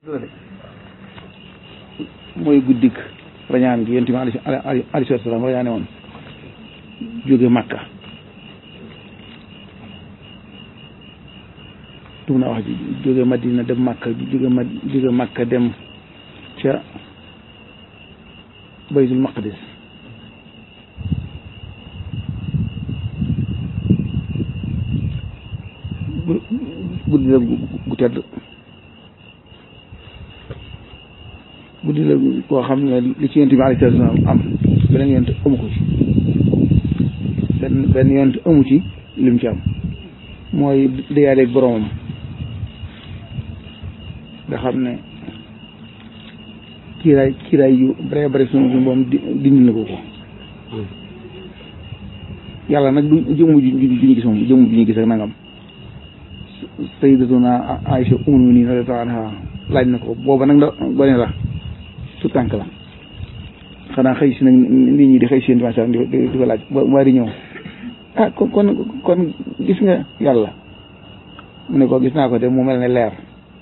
mooy guddik rañaan gi yonent bi alayhi salaatu salaam rañaane woon jóge Makka dug na wax ji jóge Madina dem Makka jóge ma jóge Makka dem ca baytul maqdis guddi la gu tedd guddi la koo xam ne li ci yonent bi alayhi salaatu salaam am beneen yonent amu ko ci benn benn yonent amu ci lim ci am mooy dayaaleeg boromam nga xam ne kiiraay kiiraay yu bare bare suñu suñu boom dindi na ko ko yàlla nag du jëmm ju ñu gis moom jëmm ju ñu gis ak nangam sayyidatuna Aïcha ummul mu'minin radiyallahu anha laaj na ko booba nag da gone la tout tànk la xanaa xëy si nag nit ñi di xëy si yéen di di ko laaj waa di ñëw ah kon kon kon gis nga yàlla mu ne ko gis naa ko de mu mel ne leer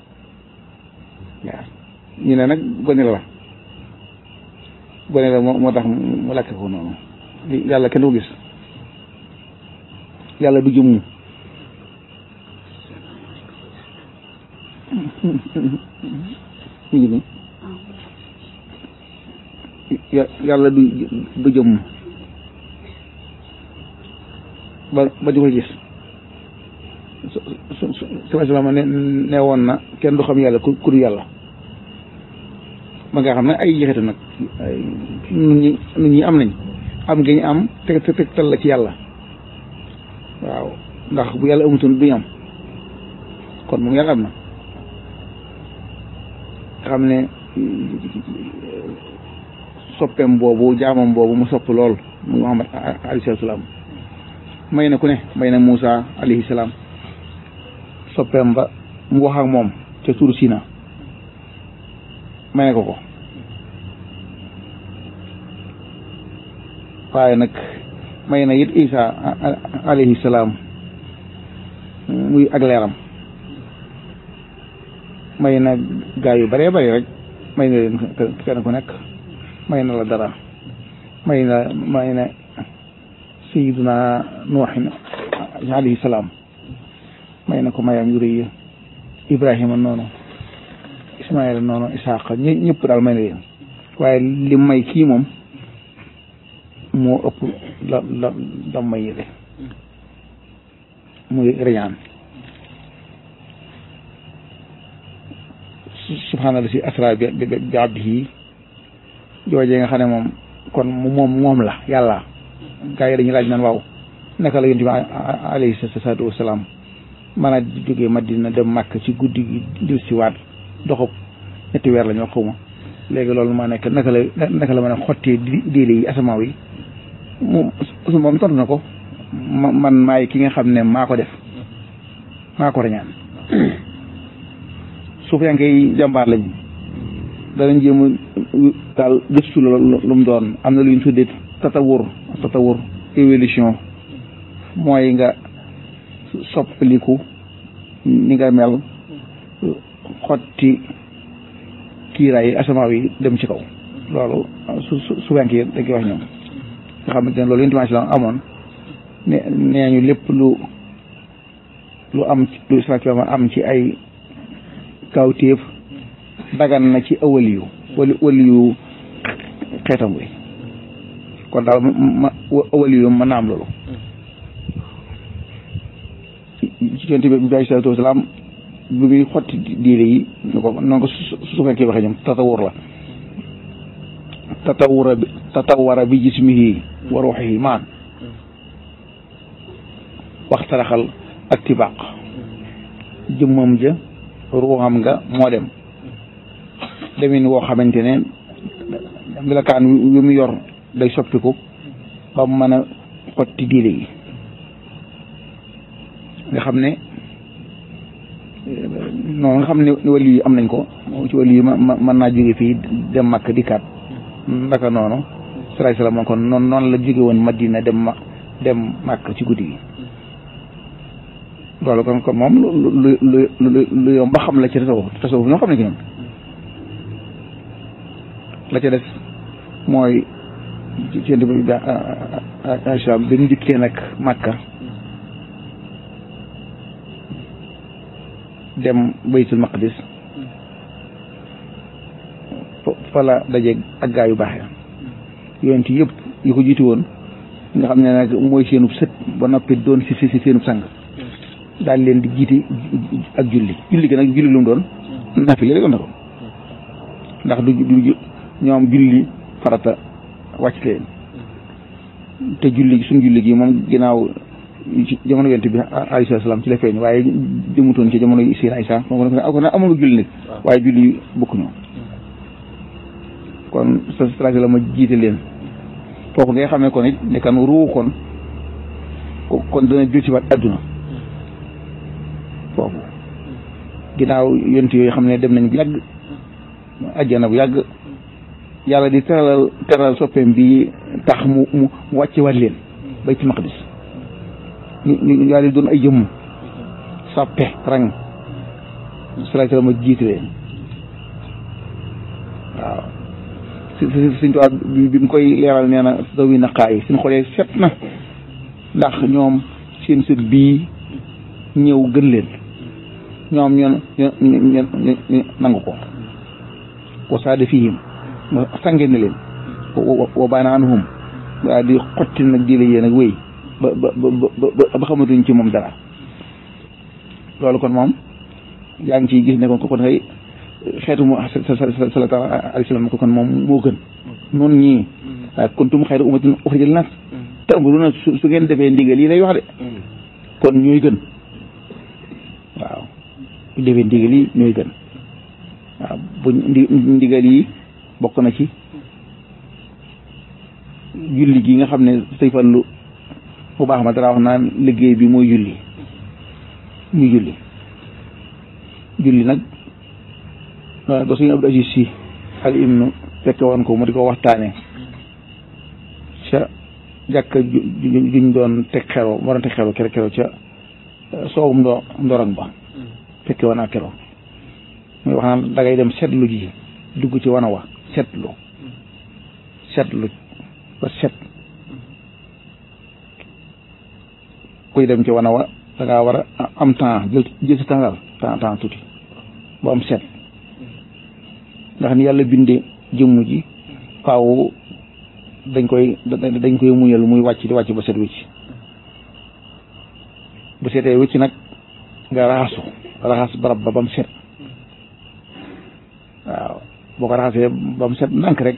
leer ñu ne nag gone la gone la moo moo tax mu lakk ko noonu yàlla kenn du ko gis yàlla du jëmmu ñu ngi yàlla du du jëmm ba ba di ko gis su su su sama ne ne woon na kenn du xam yàlla ku ku du yàlla ba nga xam ne ay jeexitu nag nun ñi nun ñi am nañ am gi ñu am te te tegtal la ci yàlla waaw ndax bu yàlla amutoon duñu am kon moom yàlla am na xam ne soppeem boobu jaamam boobu mu sopp lool muy Muhammad alayhi salaam may na ku ne may na Moussa alayhi salaam soppeem ba mu wax ak moom ca Tuur Sina may na ko ko waaye nag may na it Isa alayhi salaam muy ak leeram may na gaa yu bëree bëri rek may na leen kenn ku nekk may na la dara may na may na sayiduna nuuxin alayhi salaam may na ko mayam yu rëy ibrahima noonu ismaila noonu isaaqa ñë ñëpp daal may na leen waaye li may kii moom moo ëpp la la la may yële muy riñaan subhaanallah si asra bi bi abdihi joojee nga xam ne moom kon moom moom la yàlla gaa yi dañuy laaj naan waaw naka la yonent bi alayhi salaatu wasalaam mën a jógee Madina dem Màkk ci guddi gi dil si waat doxub ñetti weer la ñu wax xaw ma léegi loolu ma nekk naka la naka la mën a xottee diile yi asamaaw yi moom su moom tontu na ko man maay ki nga xam ne maa ko def maa ko rañaan suuf yaa ngi koy jàmbaar lañ danañ jéem a daal gëstu la lu mu doon am na lu ñu tuddee tatawur tatawur évolution mooy nga soppaliku ni nga mel xotti kiiraay yi asamaaw yi dem ci kaw loolu su su su wenk yi dañ koy wax ñoom nga xamante ne loolu yonent la amoon ne nee ñu lépp lu lu am lu islam am ci ay kawtéef dagan na ci awaliyu wali waliyu xeetam wi kon daal ma awaliyu mën na am loolu ci yonent bi bi alayhi salaatu wasalaam bi muy xotti diine yi ñu ko noonu ko su fekkee waxee ñoom tatawur la tatawura bi tatawara bi jismihi wa ruuxihi maan waxtaraxal ak tibaq jëmmam ja ruuxam nga moo dem demin woo xamante ne melokaan wi mu yor day soppiku ba mu mën a xotti diine yi nga xam ne noonu nga xam ne wàllu yi am nañ ko ci wàllu yi mën naa jóge fii dem Makka dikkaat ndaka noonu salaay salaam kon noonu noonu la jóge woon Madina dem ma dem Makka ci guddi gi loolu kon kon moom lu lu lu lu yomb ba xam la ci tasawuf tasawuf ñoo xam ne ki ñoom la ca des mooy ci ci bi bi Aïcha bi mu njëkkee nag Makka dem baytul maqdis fa la dajeeg ak gaa yu baax ya yonent yëpp yu ko jiitu woon nga xam ne nag mooy seenub sët ba noppi doon si si seenub sang daal leen di jiite ak julli julli gi nag julli lu mu doon nafile rek na ko ndax du du ñoom julli farata wàcc leen te julli suñ julli gi moom ginnaaw ci jamono yonent bi alayhi salaam ci la feeñ waaye jëmutoon ci jamono yi seen Aysa moom ko ne amul julli nag waaye julli bokk ñoo kon sa stratégie la ma jiite leen foofu ngay xamee kon it ne kan ruu kon kon dana jël ci waat adduna foofu ginnaaw yonent yooyu xam ne dem nañ bu yàgg ajjana bu yàgg yàlla di teralal teral soppeem bi tax mu mu wàcce waat leen baytul maqdis ñu ñu yàlla di doon ay jëmm sàppe rang stratégie la ma jiite leen waaw si si suñ tubaab bi mu koy leeral nee na dawi naqaay suñ xoolee set na ndax ñoom seen sët bii ñëw gën leen ñoom ñoon ñu nangu ko wa saada fihim sange na leen wa baana anhum waa di xotti nag di la yéen ak wéy ba ba ba ba xamatuñ ci moom dara loolu kon moom yaa ngi ciy gis ne kon ko kon xëy xeetu mu sallallahu alayhi wa sallam ko kon moom moo gën noonu ñii waaye kuntum xayra ummatin uxrijat linnaas ta'muruna su ngeen defee ndigal yi lay wax de kon ñooy gën waaw bu defee ndigal yi ñooy gën waaw bu ndigal yi bokk na ci julli gi nga xam ne say fallu bu baax ma dara wax naan liggéey bi mooy julli ñu julli julli nag ba suñu Abdou Aziz Si al imnu fekke woon ko mu di ko waxtaane ca jàkka juñ doon teg xero moo doon teg xero kero kero ca soowum ndo ndorong ba fekke woon ak kero muy wax naan da ngay dem seetlu ji dugg ci wana wa seetlu seetlu ba set kuy dem ci wana wa da ngaa war a am temps jël jël sa temps daal temps temps tuuti ba am set ndax ni yàlla bindee jëmm ji faaw dañ koy dañ koy muñal muy wàcc di wàcc ba set wicc bu setee wicc nag nga raxasu raxas barab ba ba mu set waaw boo ko raxasee ba mu set ndànk rek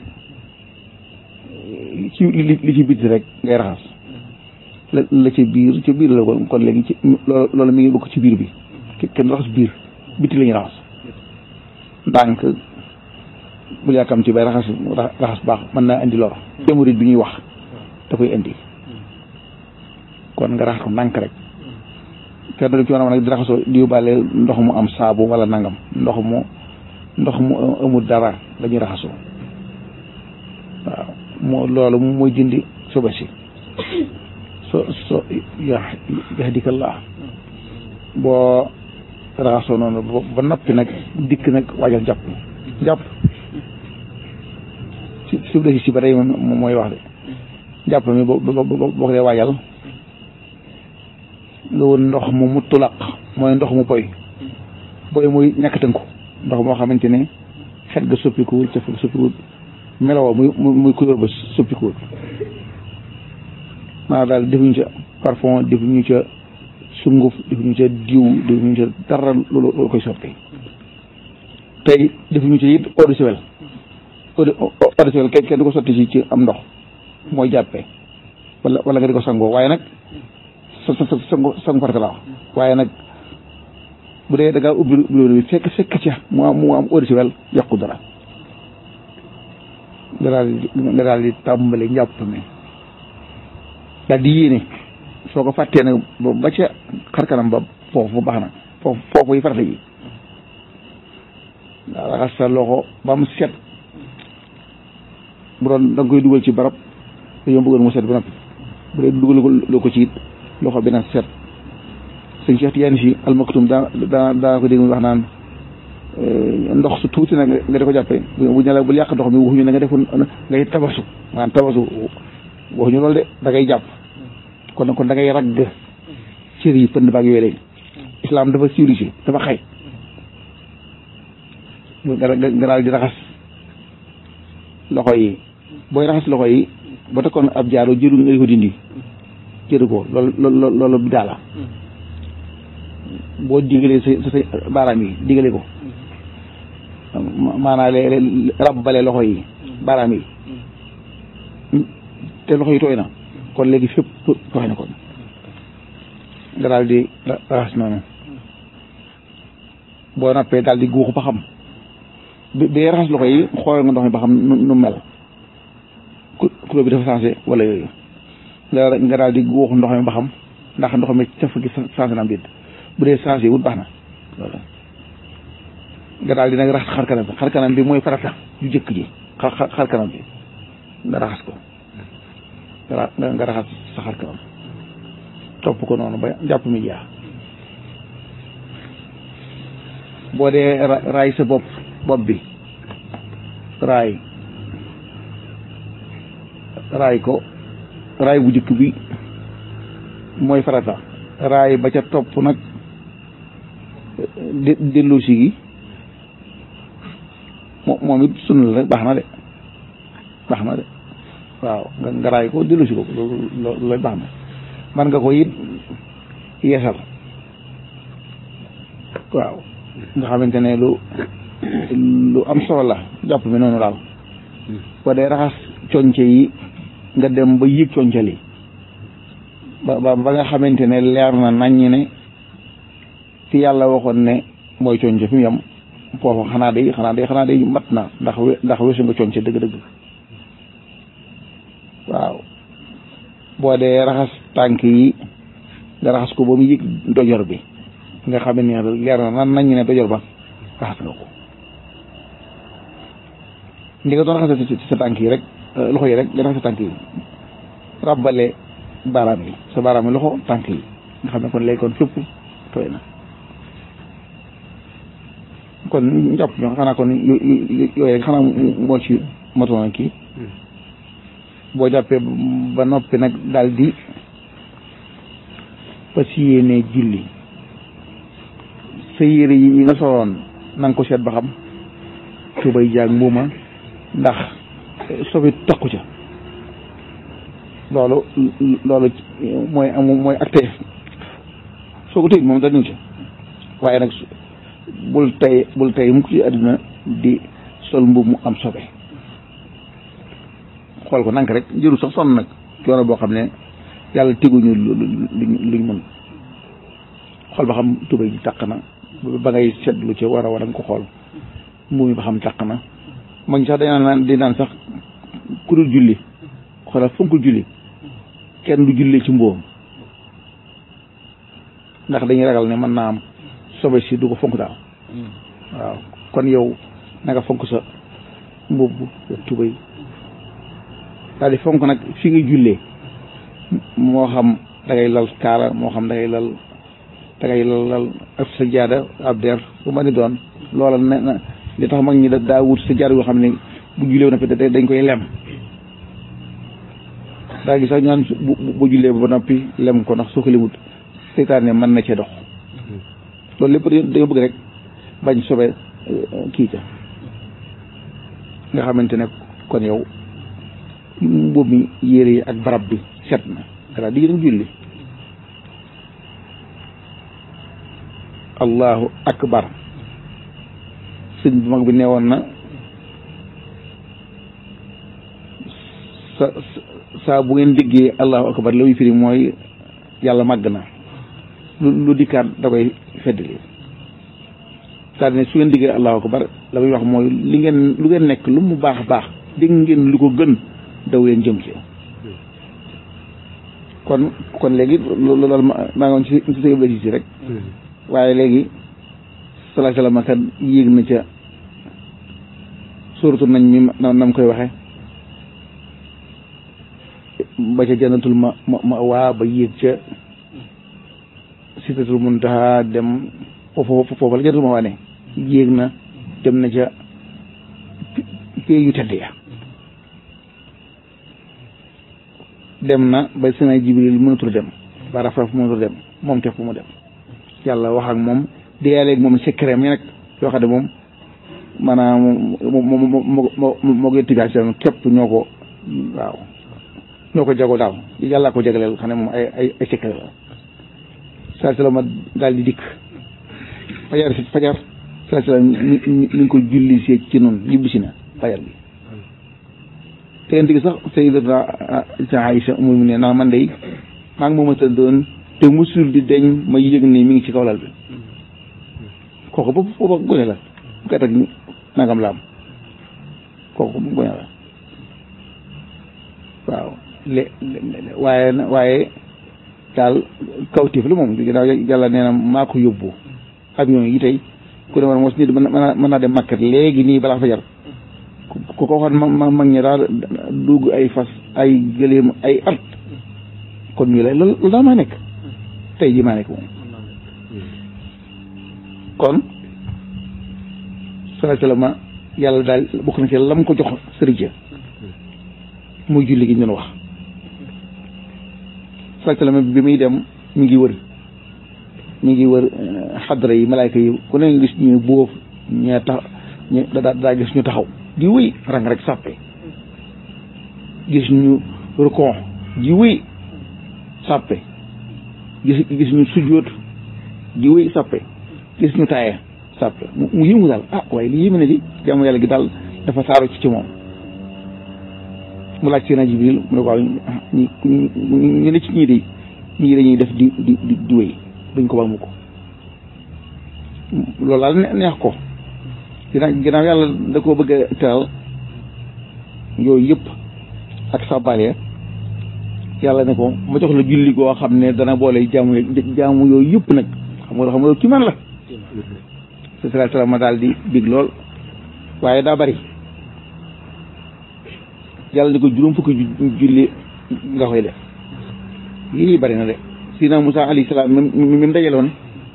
ci li li ci biti rek ngay raxas la la ca biir ca biir la kon léegi ci loolu loolu mi ngi bokk ci biir bi kenn raxas biir biti la ñuy raxas ndànk bu yàkkam ci bay raxas raxas baax mën naa indi lor jamurit bi ñuy wax da koy indi kon nga raxas ko ndànk rek te da ci war a nag di raxasoo di yóbbaale ndox mu am saabu wala nangam ndox mu ndox mu amul dara la ñuy raxasoo waaw moo loolu mooy dindi soba si so so yahdikallah boo raxasoo noonu ba noppi nag dikk nag waajal jàpp jàpp si suuf de si ba tey moom mooy wax de jàpp mi boo boo ko dee waajal nga woon ndox mu mutlaq mooy ndox mu boy boy muy ñàkk tënku ndox moo xamante ne xet ga soppikuwul ca soppikuwul meloo muy muy couleur ba soppikuwul maanaam daal defuñu ca parfum defuñu ca sunguf defuñu ca diw defuñu ca dara loolu koy soppi tey defuñu ca it eau de Javel eau de Javel kenn kenn du ko sotti ci ci am ndox mooy jàppee wala wala nga di ko sangoo waaye nag sa sa sa sango sango farata la waaye nag bu dee da ngaa ubbi ubbi bi fekk fekk ca mu am mu am eau de Javel yàqu dara nga daal di nga daal di tàmbali njàpp mi daal di yéene soo ko fàttee nag ba ca xarkanam ba foofu baax na foofu foofu yi farata yi daa raxas sa loxo ba mu set bu doon da nga koy dugal ci barab dañoo bëggoon mu set ba noppi bu dee dugal ko ci it loxo bi nag set sëñ Cheikh Tidiane si almaktum daa daa daa ko dégg mu wax naan ndox su tuuti nag nga di ko jàppe bu ñu la bul yàq ndox mi waxuñu ne nga defoon ngay tabasu maanaam tabasu waxuñu loolu de da ngay jàpp kon kon da ngay ragg cër yi pënd baag yooyu léegi islam dafa civilisé dafa xay nga nga daal di raxas loxo yi booy raxas loxo yi ba takkoon ab jaaro jëru nga ko dindi jëru ko loolu loolu loolu bi daala boo digalee sa sa baaraam yi digale ko maanaa lee rabbale loxo yi baaraam yi te loxo yi tooy na kon léegi fépp tooy na kon nga daal di raxas noonu boo nappee daal di guuxu ba xam bi bi raxas loxo yi xool nga ndox mi ba xam nu mel couleur bi dafa changé wala yooyu nga nga daal di guuxu ndox mi ba xam ndax ndox mi caf gi changé na am déet bu dee changé wut baax na loolu nga daal di nag raxas xar kanam bi xar kanam bi mooy farata ju jëkk ji xar xar kanam bi nga raxas ko nga nga raxas sa xar kanam topp ko noonu ba jàpp mi jeex boo dee raay sa bopp bopp bi raay raay ko raay bu jëkk bi mooy farata raay ba ca topp nag dellu si gi moom it sunna la baax na de baax na de waaw nga nga raay ko dellu si ko loolu loolu baax na man nga ko it yeesal waaw nga xamante ne lu lu am solo la jàpp mi noonu daal boo dee raxas conce yi nga dem ba yëg concal yi ba ba ba nga xamante ne leer na naññ ne fi yàlla waxoon ne mooy conce fi mu yem foofu xanaa day xanaa day xanaa day mat na ndax ndax weesu nga conce dëgg-dëgg waaw boo dee raxas tànk yi nga raxas ko ba mu yëg dojor bi nga xam ne leer na nan naññ ne dojor ba raxas nga ko ndi nga doon raxas ci sa tànk yi rek loxo yi rek nga raxas sa tànk yi ràbbale baaraam yi sa baaraam yi loxo tànk yi nga xam ne kon léegi kon fépp tooy na kon njàpp ñoo xanaa kon yooyu rek xanaa moo ci matoon kii boo jàppee ba noppi nag daal di fas yéene julli sa yére yi nga soloon na nga ko seet ba xam tubay jaag mbuuma ndax sobi takku ca loolu loolu mooy am mooy acte soo ko tëj moom da ñëw ca waaye nag bul tey bul tey mukk ci àdduna di sol mbubb mu am sobe xool ko nank rek jëru sax sonn nag coono boo xam ne yàlla teguñu luñ mën xool ba xam tubay ji taq na ba ngay seetlu ci war a war a nga ko xool mbubb mi ba xam taq na mag ñi sax dañ naan di naan sax ku dul julli xoolal fonkul julli kenn du julli ci mboom ndax dañuy ragal ne mën naa am sobe si du ko fonk daal waaw kon yow na nga fonk sa mbubb sa tubay daal di fonk nag fi nga jullee moo xam da ngay lal kaara moo xam da ngay lal da ngay lal lal ak sa jaada ab der bu ma ni doon loola ne na li tax mag ñi da daa wut sa jaada yoo xam ne bu jullee ba noppi dañ koy lem daa gi sax ñu naan bu jullee ba noppi lem ko ndax soo ko lemut seytaane mën na cee dox loolu lépp dañoo bëgg rek bañ sobe kii ca nga xamante ne kon yow mbubb mi yére yi ak barab bi set na dara di dem julli allahu akbar sëñ bu mag bi nee woon na sa saa bu ngeen déggee allahu akbar la muy firi mooy yàlla màgg na lu lu dikkaat da koy feddali c'est-à-dire ne su ngeen déggee allahu akbar la muy wax mooy li ngeen lu ngeen nekk lu mu baax baax dégg ngeen lu ko gën daw leen jëm ci kon kon léegi loolu loolu maa ngi woon ci ci sa yëbla si rek waaye léegi salaa salaam kat yéeg na ca suratu nañ mi nam koy waxe ba ca jannatul ma ma waa ba yéeg ca sidratul muntaha dem foofu foofu la jannatul ma waa ne yéeg na dem na ca pee yu tedd ya dem na ba sena jibril mënatul dem ba rafraf mënatul dem moom képp mu dem yàlla wax ak moom diyaaleeg moom secret mi nag yoo xam ne moom maanaam moo moo moo moo koy tigaation képp ñoo ko waaw ñoo ko jago daal yàlla ko jagleel xam ne moom ay ay ay secret la saa salama daal di dikk fajar si fajar saa sallam mi mi ngi ko julli see ci noonu ñibbi si na fajar bi tegante gi sax sayyidatuna Aïcha mu ne ndax man day maa ngi moom a tëddoon te musul di deñ ma yëg ne mi ngi ci kaw lal bi kooku boobu boobu gone la bu kat ak nangam la am kooku gone la waaw lé waaye waaye daal kawtif la moom ginnaaw yàlla nee na maa ko yóbbu avion yi tey ku demoon mos nit mën naa dem makkat léegi nii balaa fajar ku ko waxoon ma mag ñi daal dugg ay fas ay gëléem ay at kon ñu lay loolu daal maa nekk tey jii maa nekk moom kon sallallahu alayhi wa sallam yàlla daal bokk na ci lam ko jox sëriñ muy julli gi ñu doon wax sallallahu alayhi wa sallam bi muy dem mi ngi wër mi ngi wër xadra yi malaayka yi ku ne gis ñu bóof ñee tax ñu daa daa gis ñu taxaw di wéy rang rek sàppe gis ñu rukon di wéy sàppe gis gis ñu sujjóot di wéy sàppe gis ñu taaye sàppe mu yëngu daal ah waaye li yéeme ne di jaamu yàlla gi daal dafa saaru ci ci moom mu laaj seen jibril mu ne waaw ñi ñu ne ci ñii de ñii dañuy def di di di wéy duñ ko ba mu ko loolu daal neex ko ginnaaw ginnaaw yàlla da koo bëgg a teral yooyu yëpp ak sabale yàlla ne ko ma jox la julli goo xam ne dana boole jaamu jaamu yooyu yëpp nag xam nga xam nga ki man la sallallahu alayhi wa sallam ma daal di big lool waaye daa bari yàlla ne ko juróom fukki julli nga koy def yii bari na de sina Musa alayhi salaam mi mi dajaloon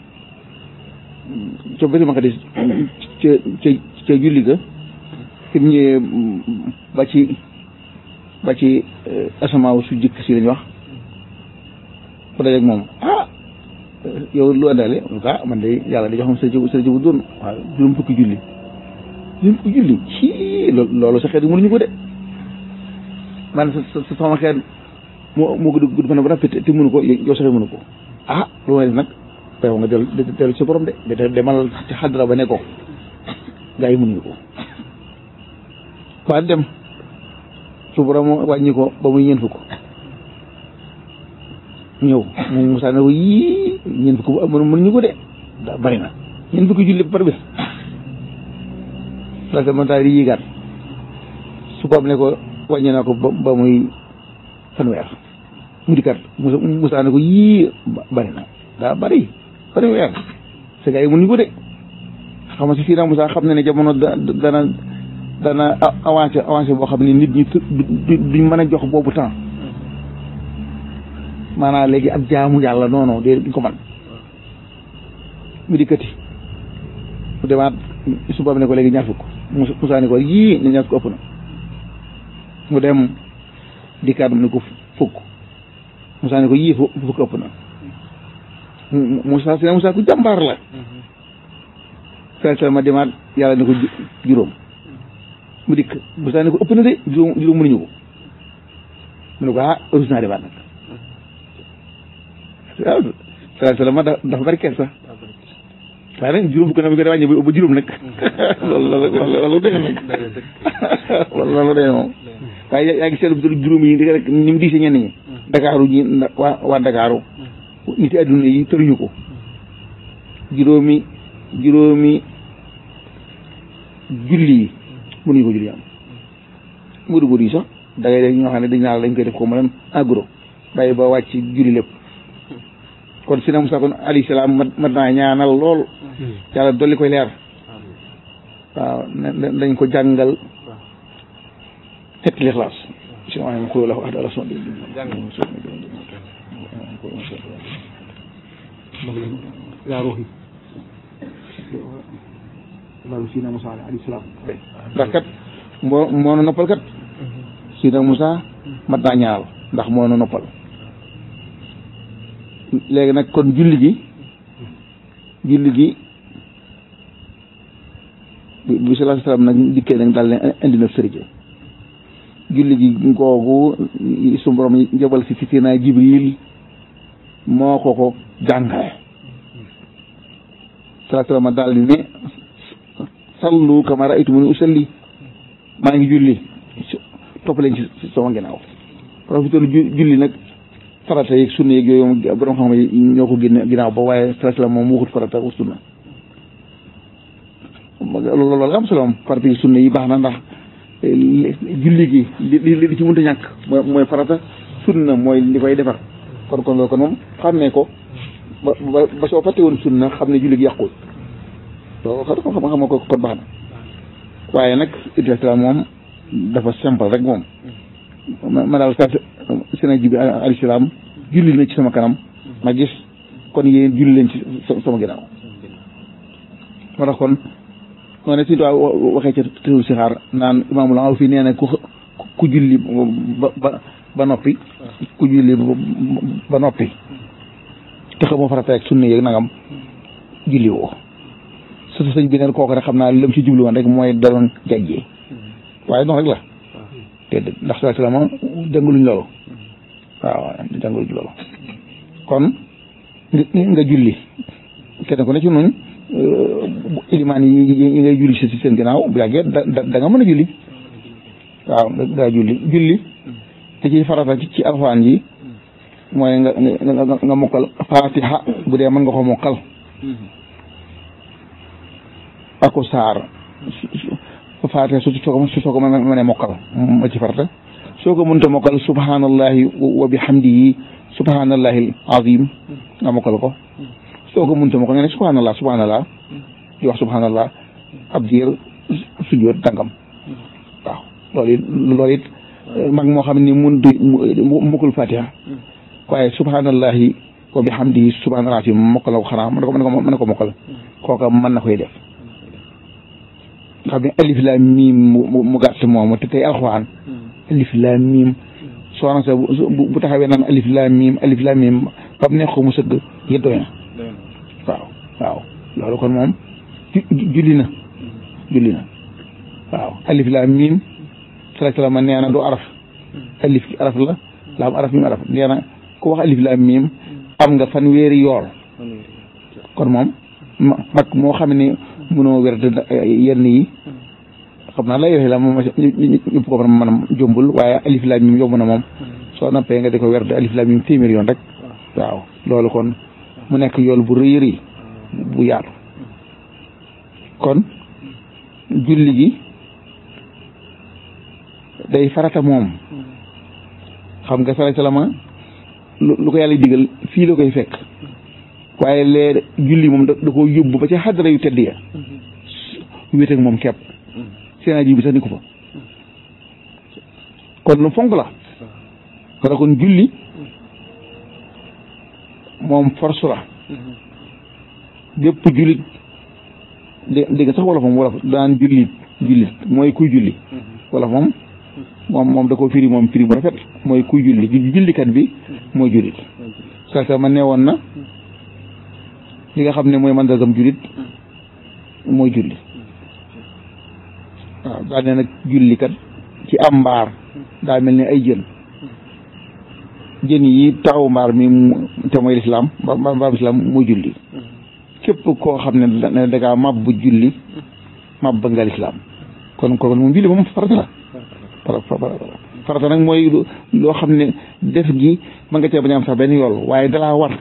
ca Baytul Maqdis ca ca ca julli ga fi mu ñëwee ba ci ba ci asamaaw su jëkk si lañ wax ku dajeeg moom ah yow lu àndaale ah man de yàlla da joxam sa jëbu sa jëbu doon waaw juróom fukki julli juróom fukki julli ci loolu sa xeet mënuñu ko de man sa sa sama xeet moo moo gudd gudd fan ba rafet te mënu ko yow sa xeet mënu ko ah lu may def nag waaw nga dellu dellu ci borom de de demal ci xadra ba ne ko gaa yi mënuñu ko waa dem su borom wàññi ko ba muy ñeent fukk ñëw moom Moussa ne ko yii ñeent fukk bu mënuñu ko de daa bari na ñeent fukki julli par bés parce que man daal di yéegaat su borom ne ko wàññi naa ko ba muy fanweer mu dikkat Moussa ne ko yii bari na daa bari bari weer sa gars yi mënuñu ko de xam nga si fii Moussa xam na ne jamono dana dana avancé avancé boo xam ne nit ñi duñ mën a jox boobu temps maanaam léegi ak jaamu yàlla non non de duñ ko man mu dikkati mu demaat suba ne ko léegi ñaar fukk Moussa ne ko yii ne ñaar fukk ëpp na mu dem dikkaat mu ne ko fukk Moussa ne ko yii fukk ëpp na Moussa si Moussa ku jàmbaar la sallallahu ma demaat yàlla ne ko juróom mu dikk Moussa ne ko ëpp na de juróom juróom mënuñu ko mu ne ko ah rus naa demaat nag waaw sallallahu ma dafa bari kees sax waaye nag juróom fukk na bi ko wàññi ba juróom nag loolu loolu loolu dëgg nag loolu loolu dëgg moom waaye yaa ngi seetlu juróom yi rek ni mu diise ñenn ñi Dakaaru ñi waa waa Dakaaru nit yi adduna yi tëruñu ko juróomi juróomi julli yi mënuñu ko julli am ngudu ngudu yi sax da ngay def ñoo xam ne dañ naan dañ koy def ko mu leen en gros bàyyi ba wàcc julli lépp kon si na Musaa kon alayhi salaam mat mat naa ñaanal lool yàlla dolli koy leer waaw dañ ko jàngal ñetti lixlaas si ma am xuloo la wax dala son yaa ruuxi loolu si na Musa alayhi salaam ndax kat moo moo na noppal kat si na Musa mat naa ñaal ndax moo na noppal léegi nag kon julli gi julli gi bi bi sallallahu alayhi wasallam nag dikkee nag daal ne indi na sërije julli gi googu su borom jabal si si naa Jibril moo ko ko jàngale sallallahu alayhi wasallam daal di ne sallu kama ra'aytumuni usalli maa ngi julli topp leen ci sama ginnaaw profité julli nag farata yeeg sunna yeeg yooyu borom xam yi ñoo ko génne ginnaaw ba waaye sallallahu alayhi wasallam moom waxut farata ak sunna loolu loolu am solo farata yi sunna yi baax na ndax julli gi li li ci mënta ñàkk mooy mooy farata sunna mooy li koy defar kon kon loolu kon moom xàmmee ko ba ba ba soo fàtte woon sunna xam ne julli gi yàqul loolu xam xam xam ko kon baax na waaye nag islam moom dafa simple rek moom ma daal sa sena jibi alayhi salaam julli na ci sama kanam ma gis kon yéen julli leen ci sama ginnaaw moo tax kon noo ne suñu tuwaa waxee ca tësul si xaar naan imaamul aw fii nee na ku ku julli ba ba ba noppi ku julli ba noppi te xamoo farata ak sunna yeeg nangam julli woo su sëñ bi neen kooku rek xam naa lam ci jublu woon rek mooy daloon jajjee waaye noonu rek la te ndax sallallahu alayhi wasallam jànguluñ loolu waaw jànguluñ loolu kon nga julli kenn ku ne ci noonu ilimaan yi yi ngay julli si seen ginnaaw bu yàggee da da nga mën a julli waaw daa julli julli te ci farata ci alxuraan yi mooy nga nga nga mokkal fatiha bu dee mën nga ko mokkal ako saar fatiha su soo ko su soo ko mënee mokkal ma ci farata soo ko mënta mokkal subhanallahi wa bihamdihi subhanallahi azim nga mokkal ko soo ko mënta mokkal nga ne subhanallah subhanallah di wax subhanallah ab diir sujjóot dangam waaw loolu it loolu it mag moo xam ni mun du mukkul fatiha waaye subhanallahi wa bihamdihi subhanallahi azim mokkal ko xanaa mën na ko mën na ko mokkal kooka mën na koy def xam ne alif laam miim mu gàtt moomu te tey alxuraan alif laam miim soxna sa bu taxawee naan alif laam miim alif laam miim ba mu neex ko mu sëgg yëpp doy na waaw waaw loolu kon moom julli na julli na waaw alif laam miim sala salama nee na du araf alif ki araf la laam araf miim araf nee na ku wax alif laam miim am nga fan weeri yool kon moom mag moo xam ne mënoo wér yenn yi xam naa lay la moom ñëpp ko mën a jombul waaye alif laam miim yomb na moom soo nappee nga di ko wér alif laam miim téeméer yoon rek waaw loolu kon mu nekk yool bu rëy rëy bu yaatu kon julli gi day farata moom xam nga sala salama lu ko yàlla digal fii la koy fekk waaye lee julli moom da ko yóbbu ba ca xadara yu tedd ya wéet ak moom kepp seenaa ji bi sax ni ko fa kon lu fonk la wala kon julli moom force la bépp jullit dé dégg sax wolof moom wolof daan jullit jullit mooy kuy julli wolof moom moom moom da ko firi moom firi mu rafet mooy kuy julli jullikat bi mooy jullit sa sa ma nee woon na li nga xam ne mooy mandargam jullit mooy julli waaw daa ne nag jullikat ci am mbaar daa mel ni ay jën jën yi taxaw mbaar mi te mooy lislaam mbaar lislaam mooy julli képp koo xam ne da ngaa mab bu julli mab ba nga lislaam kon kon moom julli moom farata la farata nag mooy loo xam ne def gi ma nga cee bañ am sax benn yool waaye dalaa war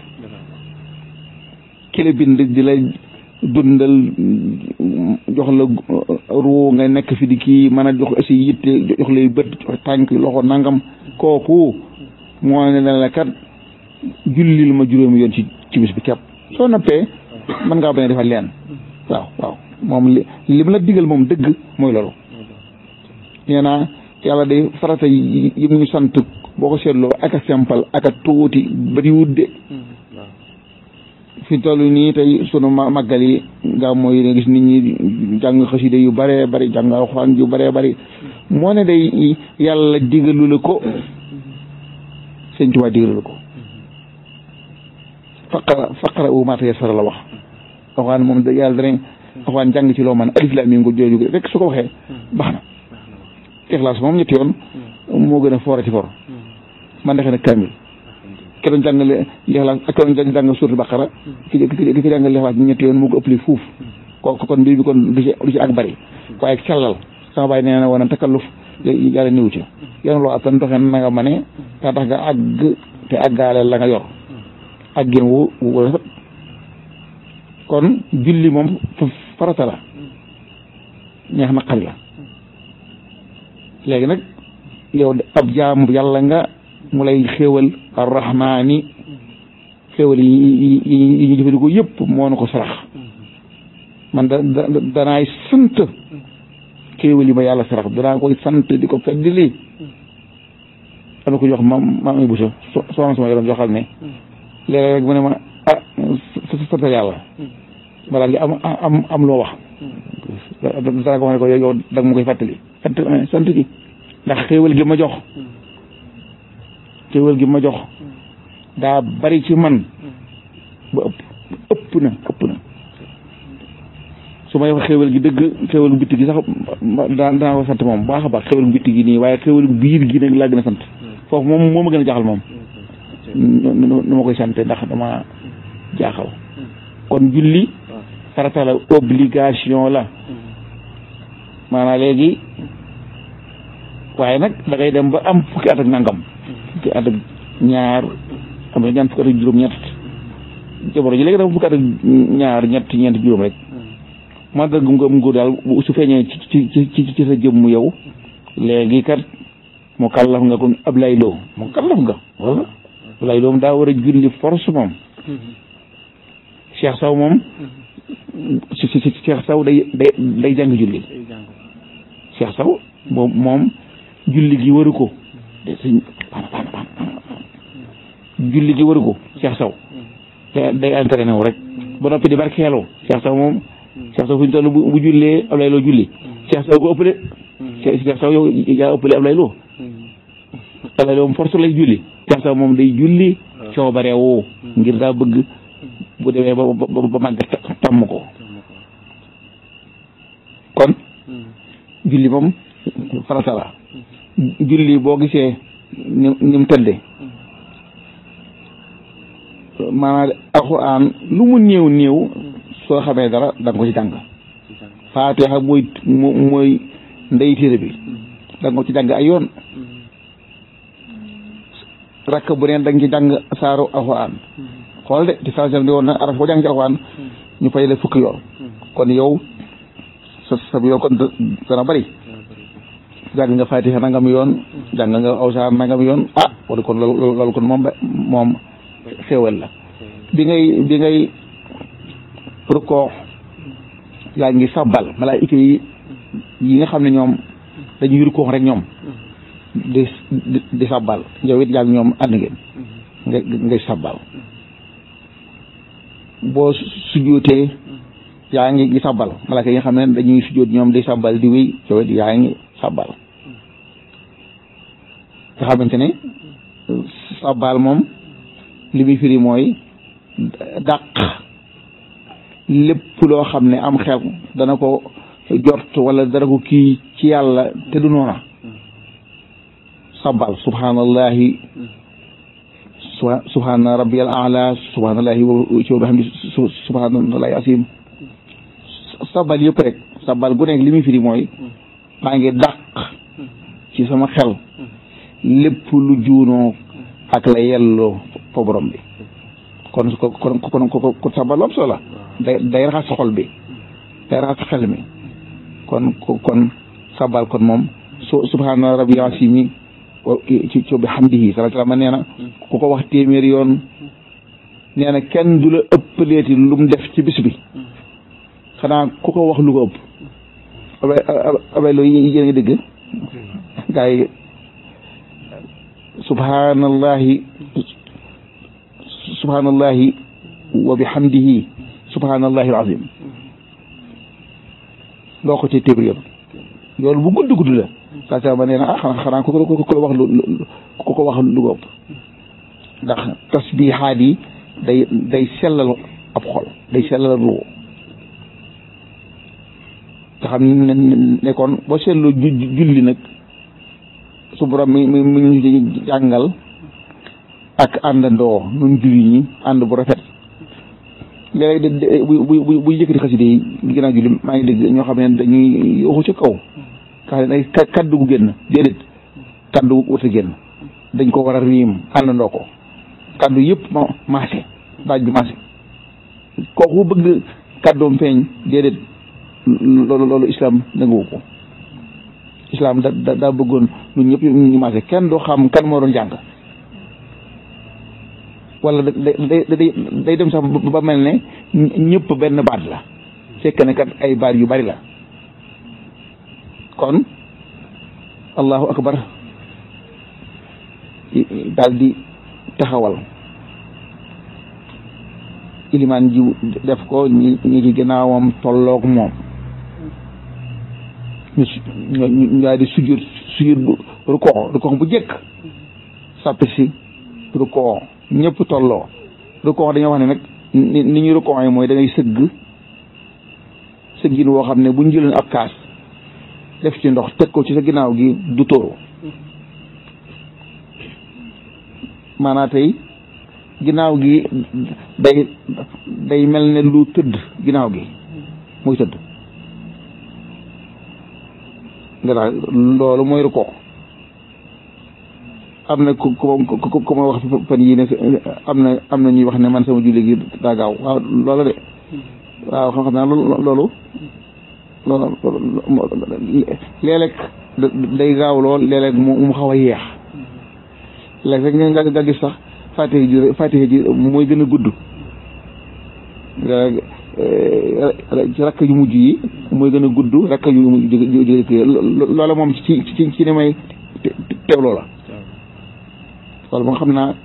kile bind di la dundal jox la ruu nga nekk fi di kii mën a jox aussi yitte jox lay bët jox tànk loxo nangam kooku moo ne la kat jullil ma juróomi yoon ci ci bis bi kepp soo noppee mën ngaa bañ a defal leen waaw waaw moom li li mu la digal moom dëgg mooy loolu nee naa yàlla day farata yi yi mu sant boo ko seetloo ak a simple ak a tuuti bari wudde fi toll nii tey sunu màggal yi gàmmu yi nga gis nit ñi jàng xasida yu bëree bëri jàng alxuraan yu bëree bëri moo ne day yàlla digalu la ko sëñ Tuubaa digalu la ko faqara faqara u maa tayassara la wax alxuraan moom da yàlla danañ alxuraan jàng ci loo man alif laam miim nga jooju rek su ko waxee baax na ixlaas moom ñetti yoon moo gën a foorati for man defe na kaamil ki doon jàngale lixlaas ak ki doon jàng suuratu baqara ki ki ki jàngale lixlaas ñetti yoon moo ko ëppale fuuf ko kon mbir bi kon du ci du ci ak bari waaye sellal sama baay nee na woon takalluf yàlla néew ci yoon loo attan doxe na nga ma ne daa tax nga àgg te àggaale la nga yor àggin wu wu rafet kon julli moom farata la ñeex na xari la léegi nag yow ab jaamu yàlla nga mu lay xéewal arrahmaani xéewal yi yi ñu jëfandikoo yëpp moo na ko sarax man da danaay sant xéewal yi ma yàlla sarax danaa koy sant di ko feddili am na ko jox ma ma am bu so soxna sama yoroon joxal ne léeg-léeg rek mu ne ma ah sant yàlla ma daal di am am am loo wax dara ko wax ne ko yow da nga ma koy fàttali sant sant gi ndax xéewal gi ma jox xéewal gi ma jox daa bari ci man ba ëpp ëpp na ëpp na su may wax xéewal gi dëgg xéewal bitti gi sax daa daa ko sant moom baax a baax xéewal bitti gi nii waaye xéewal biir gi nag laa gën a sant foofu moom moo ma gën a jaaxal moom nu ma koy sante ndax dama jaaxal kon julli farata la obligation la maanaam léegi waaye nag da ngay dem ba am fukki at ak nangam fukki at ak ñaar am na ñaan fukki at ak juróom ñett jamono ji léegi dafa fukki at ak ñaar ñett ñeent juróom rek man da gum gum gu daal su feeñee ci ci ci ci sa jëmm yow léegi kat mu kallaf nga kon ab lay loo mu kallaf nga wala lay loo daa war a julli force moom Cheikh Saw moom si si si Cheikh Saw day day day jàng julli Cheikh Saw moom moom julli gi waru ko de suñ julli gi waru ko Cheikh Saw day day entraîné wu rek ba noppi di barkeeloo Cheikh Saw moom Cheikh Saw fu ñu toll bu jullee ab lay loo julli Cheikh Saw ko ëppale Cheikh Saw yow yaa ëppale ab lay loo ab lay loo moom force lay julli Cheikh Saw moom day julli coobare woo ngir daa bëgg bu demee ba ba ba màgg tàmm ko kon julli moom farata la julli boo gisee ni ni mu tëdde maanaam alxuraan lu mu néew néew soo xamee dara da nga ko ci jàng faatiha mooy mooy ndey téere bi da nga ko ci jàng ay yoon rakk bu neen da nga ci jàng saaru alxuraan xool de ci saa di woon na araf boo jàng ci alxuraan ñu fay la fukki yoon kon yow sa sa yoon kon dana bari jàng nga fatiha nangam yoon jàng nga awsaar nangam yoon ah wala kon loolu loolu kon moom moom xéewal la bi ngay bi ngay rukkoo yaa ngi sabbal malaayika yi yi nga xam ne ñoom dañuy rukkoo rek ñoom di di sabbal yow it yaa ngi ñoom ànd ngeen nga ngay sabbal boo sujjootee yaa ngi di sabbal malaaka yi nga xam ne dañuy sujjoot ñoom di sabbal di wéy yow it yaa ngi sabbal nga xamante ne sabbal moom li muy firi mooy dàq lépp loo xam ne am xel dana ko jort wala dana ko kii ci yàlla te du noona sabbal subhanallahi subhana rabbiyal a'la subhanallahi wa bihamdi subhanallahi asim sabal yëpp rek sabal gu nekk li muy firi mooy maa ngi dàq ci sama xel lépp lu juunoo ak la yelloo fa borom bi kon ko kon kon ko sabal am solo la day day raxas xol bi day raxas xel mi kon kon sabal kon moom su subhana rabbiyal asim ci ci bi hamdihi sallallahu alayhi wa sallam nee na ku ko wax téeméeri yoon nee na kenn du la ëppaleeti lu mu def ci bis bi xanaa ku ko wax lu ko ëpp abay abay loolu yéen ngi dégg gaa yi subhanallahi subhanallahi wa bihamdihi subhanallahi alazim nga wax ko ci téeméer yoon loolu bu gudd gudd la saa saa ma nee na ah xanaa xanaa ku ko ku ko wax lu ku ko wax lu góob ndax tasbihaat yi day day sellal ab xol day sellal ruux nga xam ne ne kon boo seetloo julli nag su borom mi mi mi ñu jàngal ak àndandoo nun julli ñi ànd bu rafet léeg-léeg bu bu bu bu yëkkati xaside yi ginnaaw julli maa ngi dégg ñoo xam ne dañuy waxu ci kaw ka day kaddu gu génn déedéet kaddu gu wut a génn dañ ko war a riim àndandoo ko kaddu yëpp ma maase baaj bi maase kooku bëgg kaddoom feeñ déedéet loolu loolu islam nanguwu ko islam da da daa bëggoon ñun ñëpp ñu maase kenn doo xam kan moo doon jàng wala da day day day dem sax ba mel ne ñëpp benn baat la fekk ne kat ay baat yu bari la kon allahu akbar daal di taxawal ilimaan ji def ko ñi ñi ci ginnaawam tolloog moom ñu ñu daal di sujur sujur rukoo rukoo bu jëkk sàppi si rukoo ñëpp tolloo rukoo dañoo wax ne nag ni ni ñu rukoo yi mooy da ngay sëgg sëggin woo xam ne bu ñu jëloon ab kaas def ci ndox teg ko ci sa ginnaaw gi du tóoru maanaam tey ginnaaw gi day day mel ne lu tëdd ginnaaw gi muy tëdd nga daal loolu mooy rukoo am na ku ku ku ma wax fan yii ne am na am na ñuy wax ne man sama julli gi daa gaaw waaw loola de waaw xam xam naa loolu loolu léeg-léeg day gaaw lool léeg-léeg mu xaw a yeex léeg rek nga nga gis sax fatiha ji fatiha ji mooy gën a gudd ci rakk yu mujj yi mooy gën a gudd rakk yu jóge loola moom ci ci ci ne may teewloo la loolu moom xam naa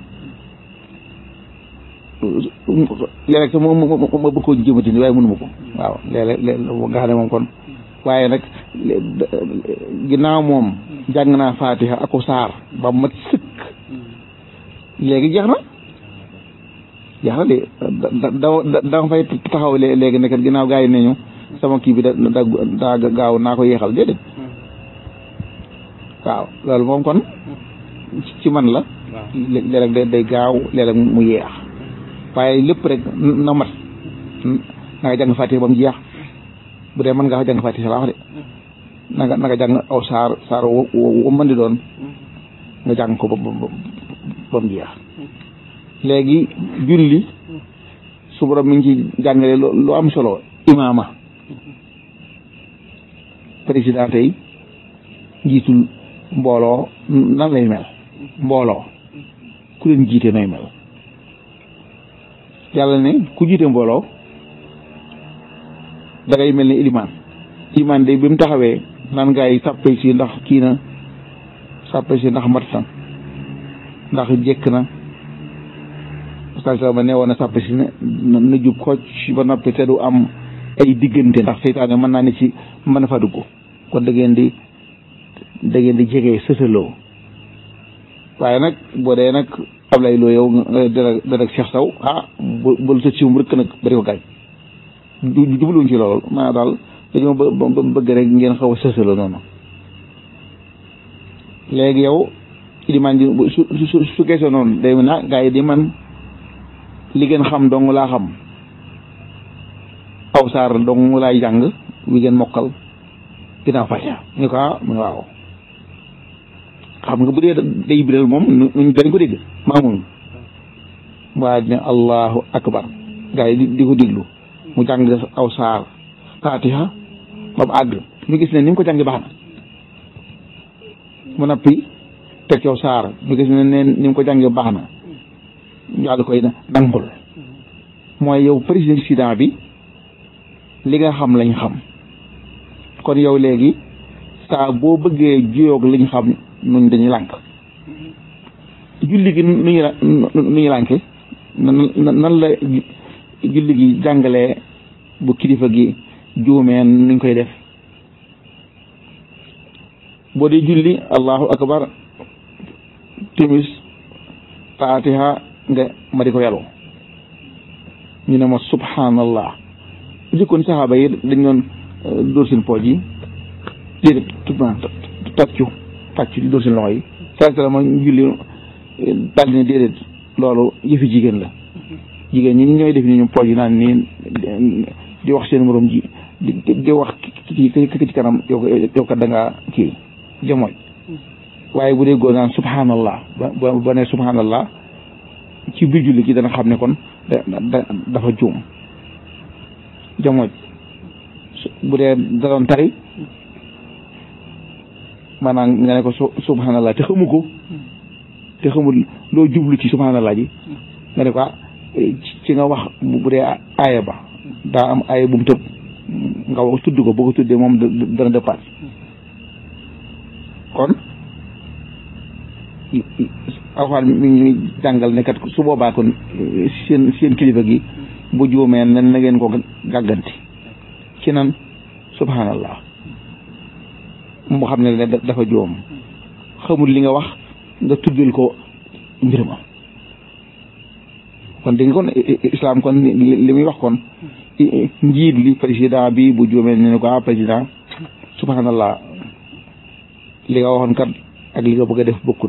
léeg-léeg sax ma ma bëgg koo jëmati ni waaye mënuma ko waaw léeg-léeg nga xam ne moom kon waaye nag ginnaaw moom jàng naa fatiha ako saar ba mat sëkk léegi jeex na jeex na de da da da fay taxaw léegi nekkat ginnaaw gaa yi ne ñu sama kii bi da daa gaaw naa ko yeexal déedéet waaw loolu moom kon ci man la léeg-léeg day gaaw léeg-léeg mu yeex waaye lépp rek na mat na nga jàng fatiha ba mu jeex bu dee mën nga jàng fatiha laa wax de na nga na nga jàng aw saar saar wo mën di doon nga jàng ko ba ba mu jeex léegi julli su borom mi ngi ci jàngale lu am solo imaama président tey njiitul mbooloo nan lay mel mbooloo ku leen jiite nay mel yàlla ne ku jiite mbooloo da ngay mel ni ilimaan ilimaan de bi mu taxawee naan gaa yi sàppe si ndax kii na sàppe si ndax mat na ndax jekk na parce que ma ne woon na sàppe si ne na jub xocc ba noppi te du am ay diggante ndax seytaane mën naa ne ci mën na fa dugg kon da ngeen di da ngeen di jege sësaloo waaye nag boo dee nag Ablaye Lo yow dara dara Cheikh Sow ah bu bu sa ciwum rëkk nag bari ko gaañ du jubluwuñ ci loolu maa daal dañoo bëgg rek ngeen xaw a sësaloo noonu léegi yow ilimaan ji su su su geesoo noonu day na gaa yi di man li ngeen xam dong laa xam aw saar dong laay jàng wi ngeen mokkal ginnaaw fatiha ñu ko ah mu waaw xam nga bu dee day biral moom nuñ dañ ko dégg maamun waa ne allahu akbar gaa yi di ko déglu mu jàng aw saar fatiha ba mu àgg ñu gis ne ni mu ko jàngi baax na mu nappi teg ci aw saar ñu gis ne ne ni mu ko jàngi baax na ñu àll koy nangul mooy yow président bi li nga xam lañ xam kon yow léegi saa boo bëggee juyoog liñ xam nuñ dañuy lànk julli gi nu ñu nu ñu lànke nan la julli gi jàngalee bu kilifa gi juumee nuñ koy def boo dee julli allahu akbar timis fatiha nga ma di ko yàllu ñu ne ma subhanallah jëkkoon saxaaba yi dañ doon dóor seen pooj yi déedéet tout tàccu tàccu di dóor seen loxo yi saa salama julli daal di ne déedéet loolu yëfi jigéen la jigéen ñi ñooy def ni ñu pooj yi naan nii di wax seen morom ji di di wax ki ci kanam yow ko yow kat da ngaa kii jamooj waaye bu dee góor naan subhanallah ba ba ne subhanallah ci biir julli gi dana xam ne kon da dafa juum jamooj bu dee da doon tari maanaam nga ne ko subhanallah te xamu ko te xamul loo jublu ci subhanallah ji nga ne ko ci nga wax bu dee aaya ba daa am aaya bu mu tëb nga wax tudd ko boo ko tuddee moom dana départ kon alxuraan mi ngi jàngal ne kat su boobaa kon seen seen kilifa gi bu juumee nen na ngeen ko gàgganti ci nan subhanallah mu xam ne dafa juum xamul li nga wax nga tuddal ko mbir ma kon dégg nga kon islam kon li muy wax kon njiit li président bi bu juumee ne ko ah président subhanallah li nga waxoon kat ak li nga bëgg a def bokkut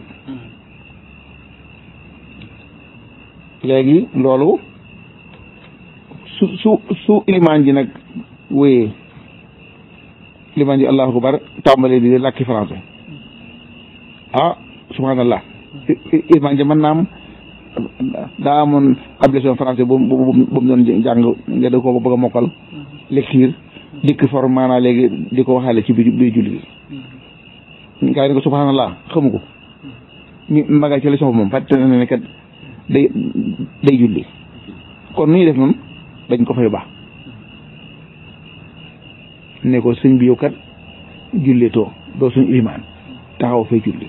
léegi loolu su su su ilimaan ji nag wéyee ilimaan ji allahu akbar tàmbalee di làkki français ah subhanallah ilimaan ji mën naa am daa amoon ab leçon français bu bu bu mu doon jàng nga da ko bëgg a mokkal lecture dikk for maanaa léegi di ko waxaale ci biir biir julli gi gaa yi ne ko subhanallah xamu ko mi maga ci leçon moom fàtte na ne kat day day julli kon nu ñuy def noonu dañ ko fay baax ne ko sëñ bi yow kat julleetoo doo suñ ilimaan taxaw fay julli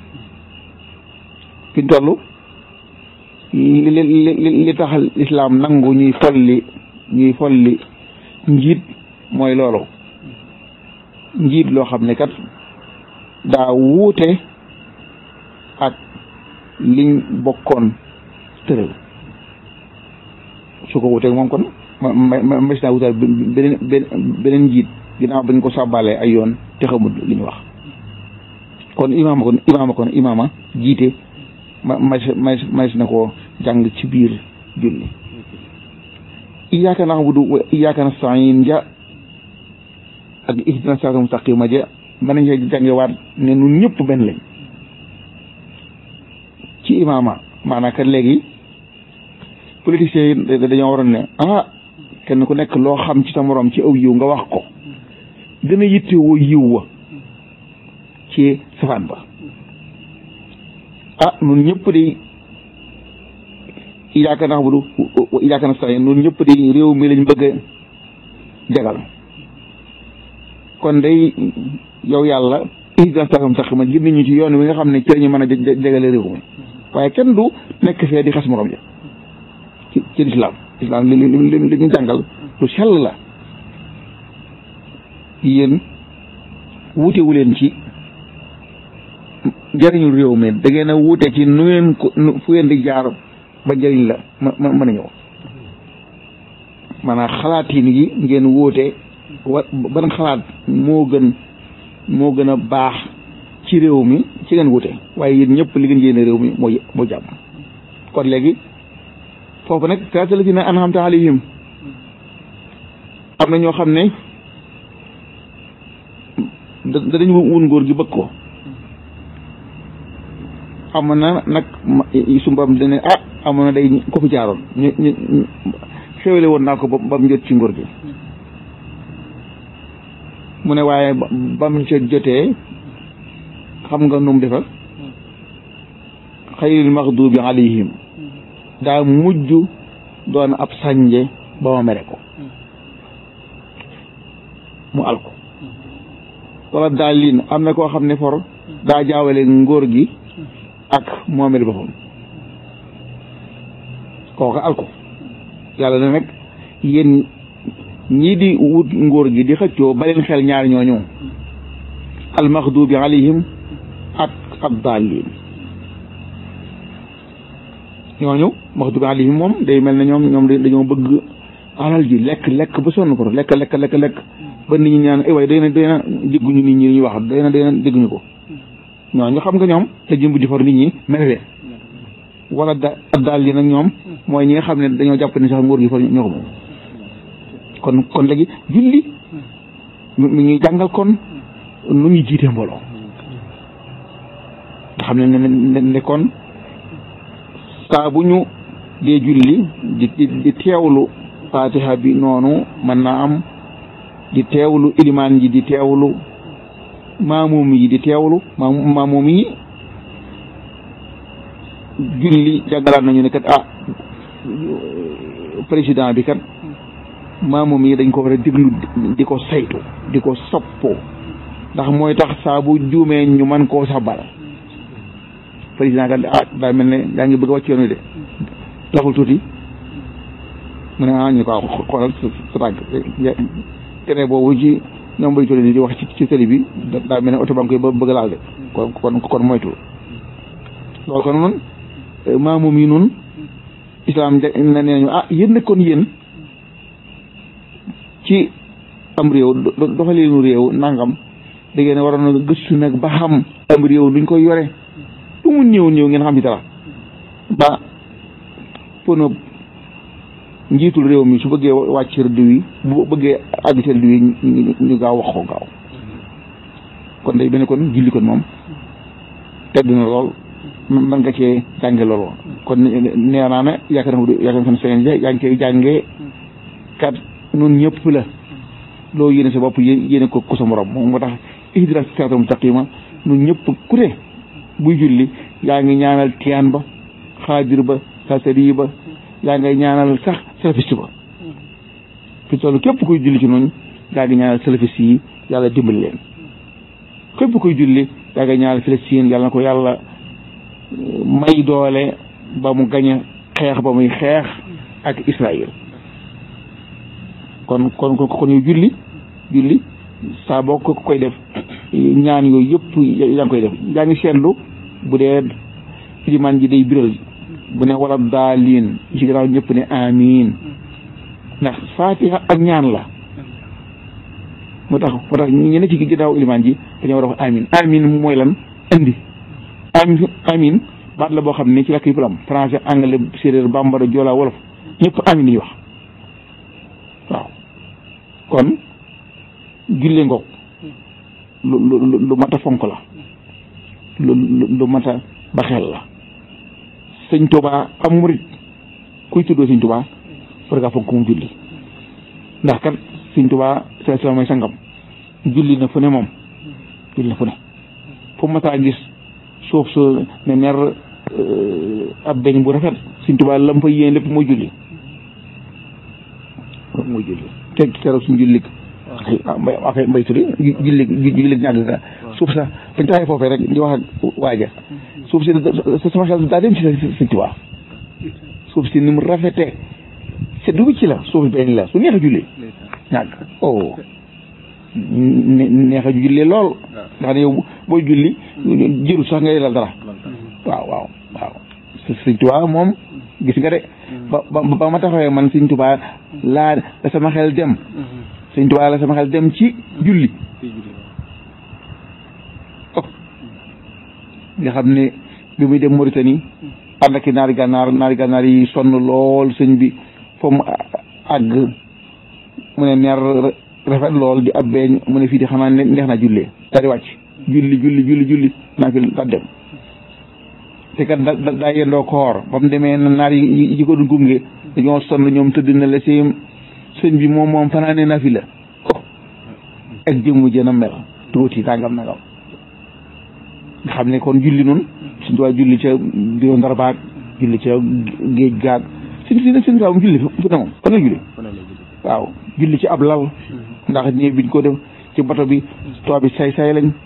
fi ñu toll li li li tax lislaam nangu ñuy folli ñuy folli njiit mooy loolu njiit loo xam ne kat daa wuute ak liñ bokkoon tëral su ko wuuteeg moom kon ma ma ma naa wutal beneen beneen njiit ginnaaw bañ ko sàbbalee ay yoon te xamul li ñu wax kon imaama kon imaama kon imaama jiite ma ma ma na ko jàng ci biir julli iyyaka na'budu wa iyyaka nasta'in ja ak ihdina siraatal mustaqima ja mën nañ see jànge waat ne nun ñëpp benn lañ ci imaama maanaam kat léegi politiciens yi dañoo waroon ne ah kenn ku nekk loo xam ci sa morom ci aw yiw nga wax ko gën a yittewoo yiw wa ci safaan ba ah nun ñëpp di iyyaka na'budu wa iyyaka nasta'in nun ñëpp di réew mi lañ bëgg a jagal kon day yow yàlla ihdina siraatal mustaqima gën nañu ci yoon wi nga xam ne ci lañu mën a jagale réew mi waaye kenn du nekk fee di xas morom ja ci ci lislaam lislaam li li li ñu jàngal lu sell la yéen wuute wu leen ci njëriñu réew mi da ngeen a wuute ci nu ngeen ko fu ngeen di jaar ba njëriñ la ma mën a ñëw maanaam xalaatiin yi ngeen wuute wa ban xalaat moo gën moo gën a baax ci réew mi ci ngeen wuute waaye yéen ñëpp li ngeen yéene réew mi moo moo jàmm kon léegi foofu nag siraatal laziina an'amta alayhim am na ñoo xam ne da dañu wun ngóor gi bëgg ko am na nag su mbam dane ah amoon na day ko fi jaaroon ñu ñu xewele woon naa ko ba mu jot ci ngóor gi mu ne waaye ba mu ca jotee xam nga nu mu defal xayril maxdubi alayhim daa mujj doon ab sànje ba ma mere ko mu al ko wala daal liin am na koo xam ne for daa jaawale ngóor gi ak moomeel boppam kooka al ko yàlla na nag yéen ñii di wut ngóor gi di xëccoo baleen xel ñaar ñooñu almaxdubi alayhim ak addaalin ñooñu maxdubi alayhim moom day mel ne ñoom ñoom dañoo bëgg alal ji lekk lekk ba sonn ko lekk lekk lekk lekk ba nit ñi ñaan ay waaye day na day na dégguñu nit ñi ñuy wax day na day na dégguñu ko ñooñu xam nga ñoom te jëmb di for nit ñi mere wala da daal yi nag ñoom mooy ñi nga xam ne dañoo jàpp ne sax nguur gi for ñoo ko moom kon kon léegi julli mi ñuy jàngal kon nu ñuy jiite mbooloo nga xam ne ne ne kon saa bu ñu dee julli di di teewlu fatiha bi noonu mën naa am di teewlu ilimaan ji di teewlu maamuum yi di teewlu maamuum yi julli jàngalaat nañu ne kat ah président bi kat maamoom yi dañ ko war a déglu di ko saytu di ko soppoo ndax mooy tax saa bu juumee ñu man koo sabal président kat ah daa mel ne daa ngi bëgg a wàcc yoon wi de doxul tuuti mu ne ah ñu ko xoolal sa tànk tere boobu ci ñoom bay tolli di wax ci ci télé bi daa mel ne oto ba nga koy bëgg laal de kon kon kon moytu loolu kon noonu maamoom yi noonu islam na nee nañu ah yéen nag kon yéen ci am réew doxaleenu réew nangam da ngeen waroon a gëstu nag ba xam am réew nuñ koy yore lu mu néew néew ngeen xam ci dara ba pono njiitul réew mi su bëggee wàcc rëdd wi bu bëggee àgg ci rëdd wi ñu gaaw wax ko gaaw kon day benn kon julli kon moom tedd na lool man nga cee jànge loolu kon nee naa ne yaakaar naa yaakaar naa seen yaa ngi koy jàngee kat nun ñëpp la loo yéene sa bopp yéene ko ku sa morom moom moo tax ihdina siraatal mustaqima nun ñëpp ku ne buy julli yaa ngi ñaanal tiyaan ba xaadir ba sasari ba yaa ngay ñaanal sax salafiste ba fi toll képp kuy julli ci noonu yaa ngi ñaanal salafiste yi yàlla dimbali leen képp kuy julli yaa ngi ñaanal Filistiin yàlla na ko yàlla may doole ba mu gañe xeex ba muy xeex ak Israël kon kon kon yow julli julli saa boo ko koy def ñaan yooyu yëpp yaa ngi koy def yaa ngi seetlu bu dee ilimaan ji day biral bu ne wala daaliin ci gannaaw ñëpp ne amiin ndax faatiha ak ñaan la moo tax moo tax ñu ne ci ginnaaw ilimaan ji dañoo war a wax amiin amiin mooy lan indi amin amin baat la boo xam ne ci làkk yëpp la am français anglais séeréer bambara joola wolof ñëpp amin yi wax waaw kon julle ngoog lu lu lu mat a fonk la lu lu mat a baxeel la sëñ Tuubaa am murit kuy tuddoo sëñ Tuubaa war ngaa fonk mu julli ndax kat sëñ Tuubaa sa sa mooy sangam julli na fu ne moom julli na fu ne fu mataa gis suuf su ne ner ab beñ bu rafet Sëñ Tuubaa lam fa yéen lépp mooy julli mooy julli teg keroog suñ julli mbay ak mbay tuddi julli julli ñàgg ga suuf sa bañ taxee foofee rek di wax ak waaja suuf si sama xel daa dem ci Sëñ Tuubaa suuf si ni mu rafetee seddu bi ci la suuf beñ la su neex a julli ñàgg oh neex a julli lool nga xam ne yow booy julli jëru sax ngay lal dara waaw waaw waaw sëñ Tuubaa moom gis nga de ba ba ma taxawee man sëñ Tuubaa laa la sama xel dem sëñ Tuubaa la sama xel dem ci julli nga xam ne bi muy dem Mauritanie ànd ak naari gànnaar naari gànnaar yi sonn lool sëñ bi fa mu àgg mu ne neer rafet lool di ab beeñ mu ne fii di xanaa neex naa jullee daal di wàcc julli julli julli julli naa fi daal dem te kat da daa yendoo koor ba mu demee naar yi yi ko du gunge dañoo sonn ñoom tëdd na la seen sëñ bi moom moom fanaane na fi la ak jëmm jën a mel tuuti tàngam nagam nga xam ne kon julli noonu suñ tubaab julli ca biro ndar baag julli ca géej gaag suñ si suñ tubaab mu julli fu ne moom fan la julli waaw julli ci ab lal ndax nii biñ ko def ci bato bi tubaab bi say say lañ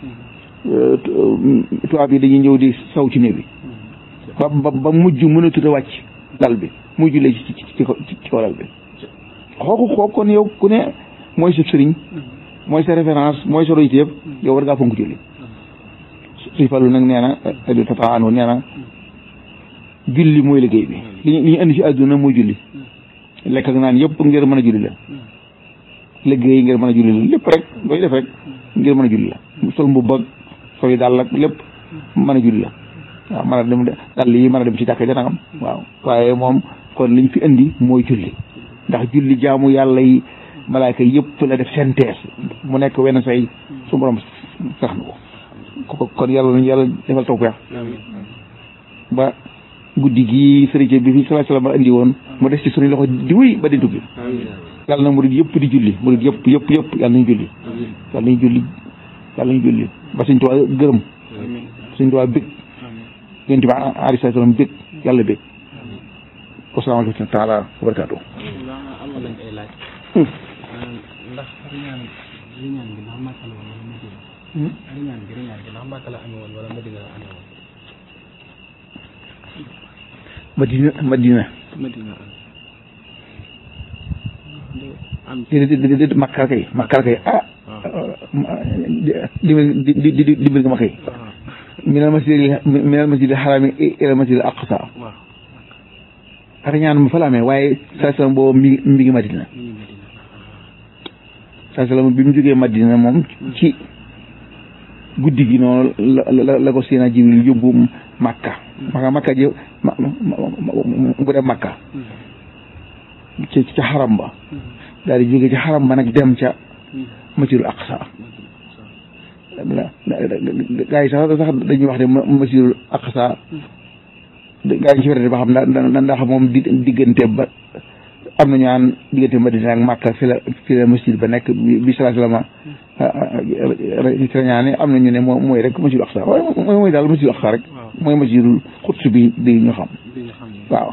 tubaab yi dañuy ñëw di saw ci néew bi ba ba ba mujj mënatut a wàcc lal bi muy jullee ci ci ci ci kaw lal bi xooku kooku kon yow ku ne mooy sa sëriñ mooy sa référence mooy sa royteef yow war ngaa fonk julli suñ fallu nag nee na adi tata anu nee na julli mooy liggéey bi li ñu li ñu indi ci àdduna mooy julli lekk ak naan yëpp ngir mën a julli la liggéey ngir mën a julli la lépp rek looy def rek ngir mën a julli la sol mbubb ak sol yi daal ak lépp mën a julli la waaw mën a dem dal yi mën a dem ci jàkka ja nangam waaw waaye moom kon liñ fi indi mooy julli ndax julli jaamu yàlla yi malaaka yëpp la def synthèse mu nekk wenn say su borom sax na ko kon yàlla nañu yàlla defal tawfeex ba guddi gi sëriñ bi fi sallallahu alayhi wasallam indi woon mu des ci suñu loxo di wéy ba di tukki yàlla na murid yëpp di julli murid yëpp yëpp yëpp yàlla nañu julli yàlla nañu julli yàlla nañu julli ba suñ tuwaa gërëm suñ tuwaa bég yéen tamit alayhi salaam bég yàlla bég wasalaamaaleykum taala wa barakaatu amoon nañ ay laaj ndax riñaan riñaan bi ndax Màkka la woon wala Madina riñaan bi riñaan bi ndax Màkka la amee woon wala Madina la amee woon madina madina Madina am di di di di makkal kay makkal kay ah dimbali di di di dimbali nga ma kay minal masjidil minal masjidil harami ilal masjidil aqsa waaw riñaan ma fa la amee waaye saa salaam boobu mi mi ngi madina mi ngi Madina saa salaam bi mu jógee madina moom ci guddi gi noonu la la la ko Seydina Jibril yóbbu makka maka makka ji ma bu dem makka ci ca xaram ba daal di jóge ci xaram ba nag dem ca masjidul aqsa gaa yi sax sax dañuy wax ne masjidul aqsa gaa yi ci wérante ba xam na ndax moom di diggante ba am na ñaan diggante Madina ak Makka fi la fi la masjid ba nekk bi salaa salama ci la ñaane am na ñu ne moo mooy rek masjidul aqsa waaye mooy mooy daal masjidul aqsa rek mooy masjidul xuds bi bi ñu xam bi ñu xam ne waaw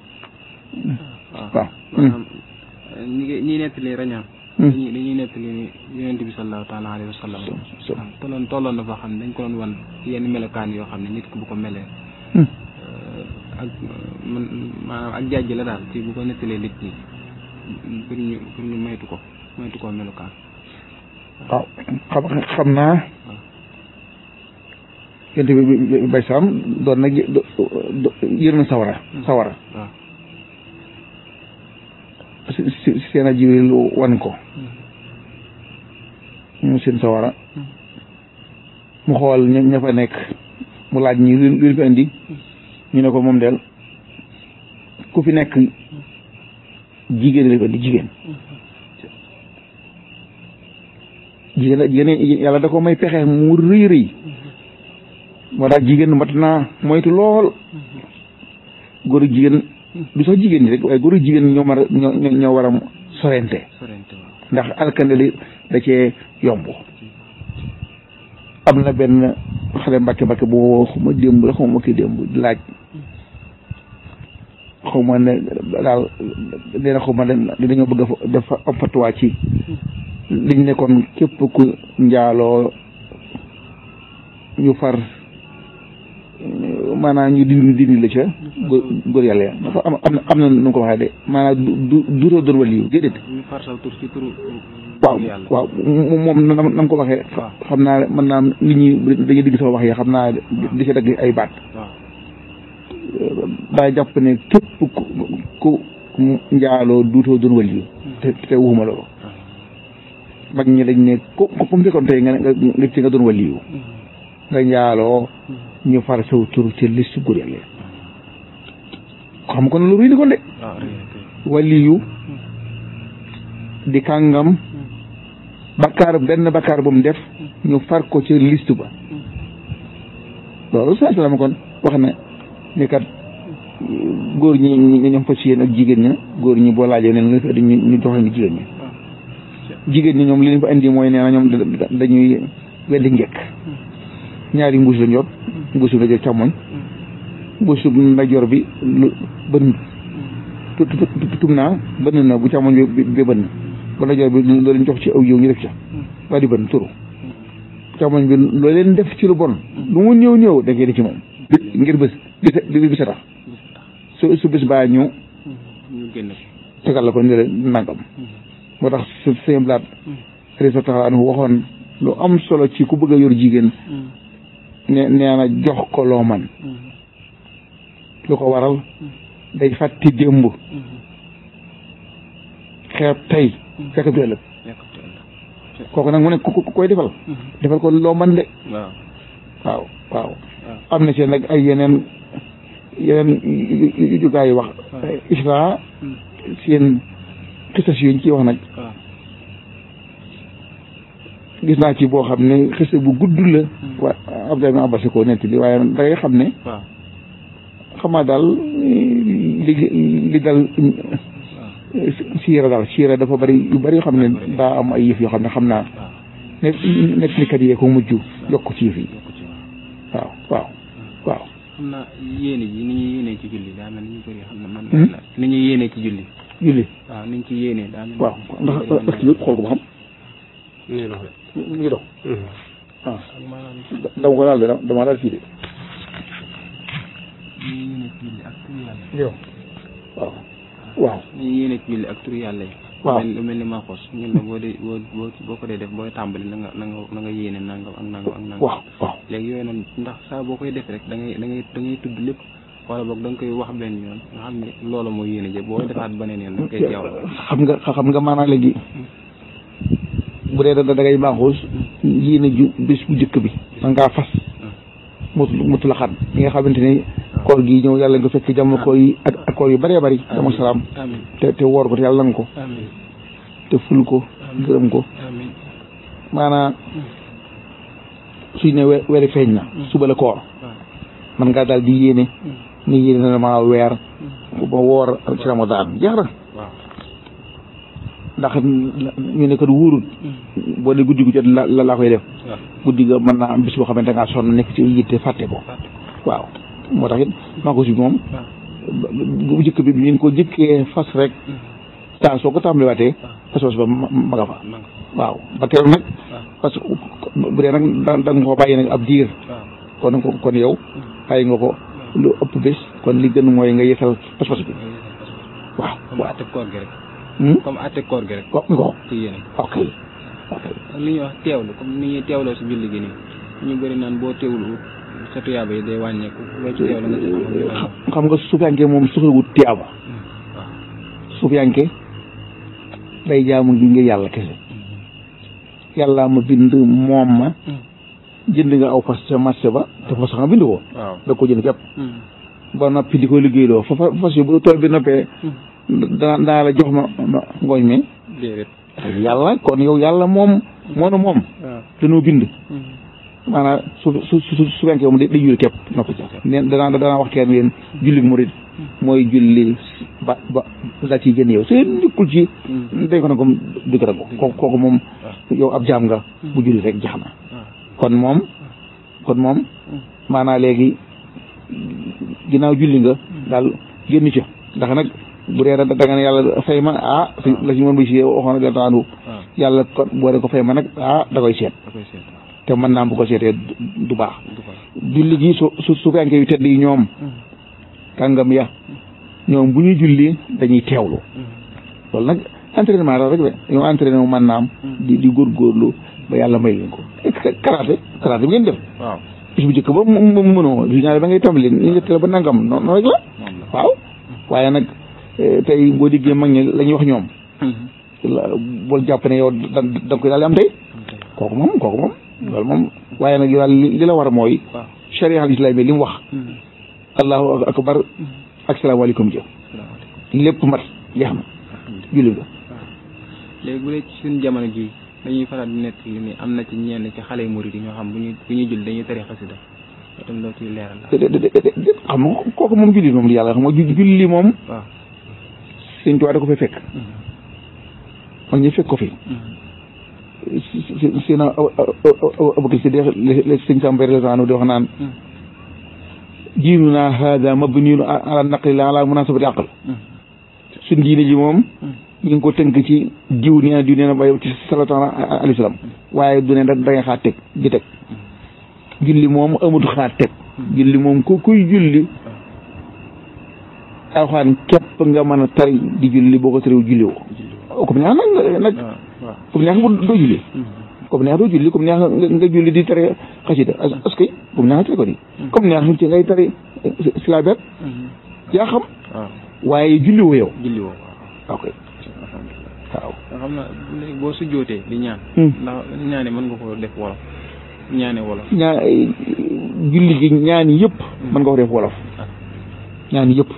waaw maanaam ñi ngi ñi nettali rañaan dañuy dañuy nettali ni yonent bi sallallahu taala alayhi wa sallam so waaw tolloon tolloon na foo xam ne dañ ko doon wan yenn melokaan yoo xam ne nit ki bu ko melee ak man maanaam ak jàjj la daal ci bu ko nettalee nit ñi pour ñu pour ñu maytu ko maytu koo melokaan waaw xam xam naa yonent bi bay saam doon nag yër na sawara sawara waaw si si seen a jibril wan ko ñu seen sawara mu xool ña ña fa nekk mu laaj ñi lu lu fi indi ñu ne ko moom del ku fi nekk jigéen la fi indi jigéen jigéen la jigéen yàlla da ko may pexe mu rëy rëy moo tax jigéen mat naa moytu lool góor ak jigéen du sax jigéen ñi rek waaye góor ak jigéen ñoo mar a ñoo ñoo war a sorente sorente waaw ndax alkande li da cee yomb am na benn xale mbàkke mbàkke bu xuma démb la xuma ki démb di laaj xawma ne daal dina xawma ne dañoo bëgg a def am fatuwaa ci liñ nekkoon képp ku njaaloo ñu far maanaam ñu dindi dindi la ca góor góor yàlla ya dafa am am na am na nu mu ko waxee de maanaam du du duutoo doon wali yu déedéet ñu far saw tur ci turu waaw yàlla waaw moom na na mu ko waxee waaw. xam naa mën naa nit ñi dañuy digg sama wax yi xam naa di ci dagg ay baat waaw daa jàpp ne képp ku ku njaaloo duutoo doon wali yu te te waxuma loolu mag ñi dañ ne ku ku ku mu fekkoon tey nga ne nga nga ci nga doon wali yu nga njaaloo ñu far saw tur ci liste góor yàlla yi xam kon lu ruy ni kon de waaw rëy na kay waliyu di kàngam bakkaar benn bakkaar bu mu def ñu far ko ci liste ba loolu saa salaam kon wax na ni kat góor ñi ñi ñoom fas yéen ak jigéen ña góor ñi boo laajee ne lu fi indi ñu ñu jox leen jigéen ñi jigéen ñi ñoom li leen fa indi mooy nee na ñoom da- da- dañuy weddi njëkk ñaari mbuus lañ yor mbuusu ndajoor càmmoñ mbuusu ndajoor bi lu bën tu tu tu tum naa bënn na bu càmmoñ bi bi bënn bu ndajoor bi loo leen jox ci aw yow ñu def ca waa di bënn turu càmmoñ bi loo leen def ci lu bon lu mu néew néew da ngay di ci moom ngir bés bi bi bi sa tax su su bis baa ñu ñu génn tegal la ko ne la nangam moo tax su sëñ blaat risa taxala anu waxoon lu am solo ci ku bëgg a yor jigéen ne nee na jox ko loo man lu ko waral day fàtti démb xeeb tey fekk du ëllëg kooku nag mu ne ku ku koy defal defal ko loo man de waaw waaw waaw am na seen nag ay yeneen yeneen yu yu gaa yi wax isra seen xisas yuñ ci wax nag waaw gis naa ci boo xam ne xisa bu gudd la waa Abdoulaye ibn Abbas ko nett li waaye da ngay xam ne waaw xamaa daal li li dal siira daal siira dafa bari yu bari yoo xam ne daa am ay yëf yoo xam ne xam naa waaw ne nekk ni kat yee ko mujj yokk ci yëf yi yokk ci waaw waaw waaw waaw xam naa yéene ji ni ñuy yéenee ci julli daa mel ni ñu bëri xam na man Hmm? la ni ñuy yéenee ci julli julli waaw ni ñu ci yéenee daa mel ni waaw ndax ñu bëri est-ce que xool ko ba xam nii la mu ngi dox ah ak maanaam dama ko daal de dama daal fii de ni ñuy yéenee ci julli ak turu yàlla yow waaw waaw ni ñuy yéenee ci julli ak turu yàlla yi Waaw. mel lu mel ni maaxoos ñun la boo dee boo boo boo ko dee def booy tàmbali na nga na nga na nga yéene nangam ak nangam ak nangam waaw waaw léegi yooyu noonu ndax saa boo koy def rek da ngay da ngay da ngay tudd lépp wala boog da nga koy wax benn yoon nga xam ne loolu mooy yéene jë boo defaat beneen yoon da nga koy teewlu xam nga xam nga maanaam léegi bu dee da da ngay baaxoos yéene ju bis bu njëkk bi man ngaa fas mutu mutu la xan yi nga xamante ni koor gi ñëw yàlla nga fekk jàmm koor yi ak ak koor yu bëree bëri dama salaam amin te te woor ko te yàlla nga ko amin te ful ko gërëm ko amin maanaam suñ ne we- weeri feeñ na suba la koor waaw man ngaa daal di yéene ni yéene na ma weer ba woor ci ramadaan jeex na waaw ndax ñu ne kat wóorut boo ne guddi gu jot la la laa koy def waaw guddi ga mën naa am bis boo xamante ngaa sonn nekk ci yitte fàtte ko fàtte waaw moo tax it maa ko si moom waaw bu njëkk bi bi ñu ko jëkkee fas rek taa soo ko tàmbaliwaatee fas fas ba ma ma nga fa ma nga waaw ba keroog nag waaw parce que bu dee nag da da nga ko bàyyi nag ab diir waaw kon kon kon yow bàyyi nga ko lu ëpp bés kon li gën mooy nga yeesal fas fas bi waaw comme waaw atte koor gi rek Hmm? comme atte koor gi rek ko mi ko ci yéene ok ok ak li ñuy wax teewlu comme ni ñuy teewloo si julli gi nii ñu bëri naan boo teewlu sa tuyaaba yi day wàññeeku loo ci teewlu nga ci xam ak yu mel noonu. xam nga suufiyanke moom soxlawut tiyaaba waaw suufiyanke day jaamu ngi ngir yàlla kese yàlla ma bind moom ma jënd nga aw fas ca marché ba te fas nga bind ko waaw da ko jënd képp ba noppi di ko liggéeyloo fa fa fas yi bu tool bi noppee dana dana la jox ma ma ngooñ mi déedéet yàlla kon yow yàlla moom moo na moom waaw dañoo bind maanaam su su su su fekkee moom day day julli képp noppi ca neen danaa danaa wax kenn yéen julli murid mooy julli ba ba la ciy jënd yow seen nekkul ci dañ ko ne comme du ko ko kooku kooku moom yow ab jaam nga bu julli rek jax na waaw kon moom kon moom maanaa léegi ginnaaw julli nga daal génn ca ndax nag bu dee da da nga ne yàlla fay ma ah si la si moom bi si waxoon na taanu waaw yàlla kon boo dee ko fay ma nag ah da koy seet da koy seet waaw te mën naa bu ko seetee du- du baax du ko julli gi su su su fekkee yu tedd yi ñoom kàngam ya ñoom bu ñuy julli dañuy teewlu loolu nag entraînement la rek de ñoom entraîné wu mën naam di di góorgóorlu ba yàlla may leen ko karaté karaté bi ngeen def waaw bis bu njëkk ba mu mu mënoo bis ñaare ba ngay tàmbali ni njëkk la ba nangam noonu noonu rek la moom la waaw waaye nag eh, tey boo déggee mag ñi la ñuy wax ñoom la bul jàpp ne yow da da nga koy daal di am tey kooku moom kooku moom loolu moom waaye nag yow daal li li la war mooy waaw charia al islam li mu wax allahu akbar ak salaamaaleykum jëf salaamaaleykum lépp mat jeex na julli nga léegi bu dee ci suñu jamono ji dañuy faral di nekk li ni am na ci ñenn ci xale yu murid yi ñoo xam bu ñuy bu ñuy julli dañuy tere xasida loolu tam loo ciy leeral la de de de de de xam nga kooku moom julli moom li yàlla xam nga ju- julli moom waaw sëñ Tuubaa da ko fay fekk man ñu fekk ko fi si si si na abakar si deex le sëñ Samba Rézano di wax naan diinuna hada mabniun ala naqli la ala munasabati aql suñ diine ji moom ñu ngi ko tënk ci diw nee na diw nee na bay ci salatu ala alayhi salaam waaye du ne da ngay xaar teg di teg julli moom amut xaar teg julli moom ku kuy julli alxuraan képp nga mën a tari di julli boo ko tariw julli woo comme neex nag nag waaw waaw comme neex bu doo julli comme neex doo julli comme neex nga nga julli di tari xasida est-ce que comme neex nga tari ko di comme neex ci ngay tari silabet yaa xam waaw waaye julli woo yow julli woo waaw ok waaw nga xam na léegi boo su jootee di ñaan Hmm. ndax ñaane mën nga ko def wolof ñaane wolof ñaa julli gi ñaani yëpp mën nga ko def wolof ah ñaani yëpp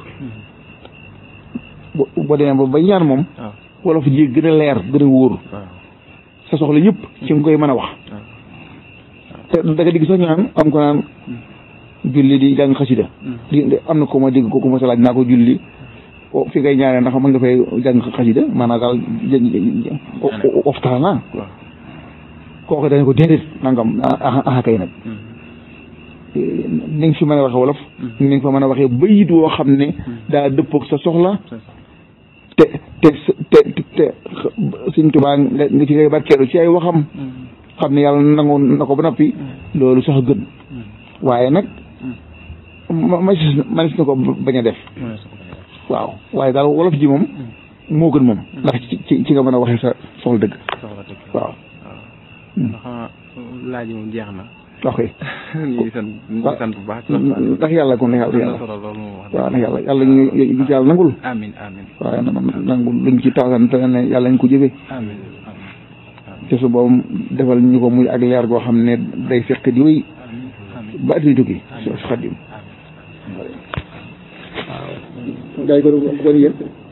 bo boo demee ba ba ñaan moom waaw wolof ji gën a leer gën a wóor waaw sa soxla yëpp ci nga koy mën a wax waaw te da nga digg sax ñu naan am ko naan julli di jàng xasida di di- am na ko ma dégg ko ku ma sa laaj naa ko julli o fi ngay ñaanee ndax mën nga fay jàng xasida maanaam daal waxtaan waaw kooku dañ ko déedéet nangam ah ah kay nag ni nga fi mën a waxee wolof ni nga fa mën a waxee bayit woo xam ne daa dëppoog sa soxla te te te te Sëñ Tuubaa nga nga ci ngay barkeelu ci ay waxam xam ne yàlla nangu na ko ba noppi loolu sax gën waaye nag ma ma manis na ko bañ a def waaw waaye daal wolof ji moom moo gën moom ndax ci ci ci nga mën a waxee sa soxla dëgg soxla dëgg waaw waaw ndax laaj moom jeex na ok ñu ngi sant ñu ngi sant bu baax ci waxtaan bi. ndax yàlla kon ndax am na yàlla solo loolu moom wax waaw ndax yàlla yàlla ñu ñu ci yàlla nangul amin amin waaye na nangul luñ ci taasan te ne yàlla ñu ko jëfee amin amin te su boobu defal ñu ko muy ak leer goo xam ne day fekk di wéy amin amin ba at mi tukki su xadim waaw gars yi ko kon yéen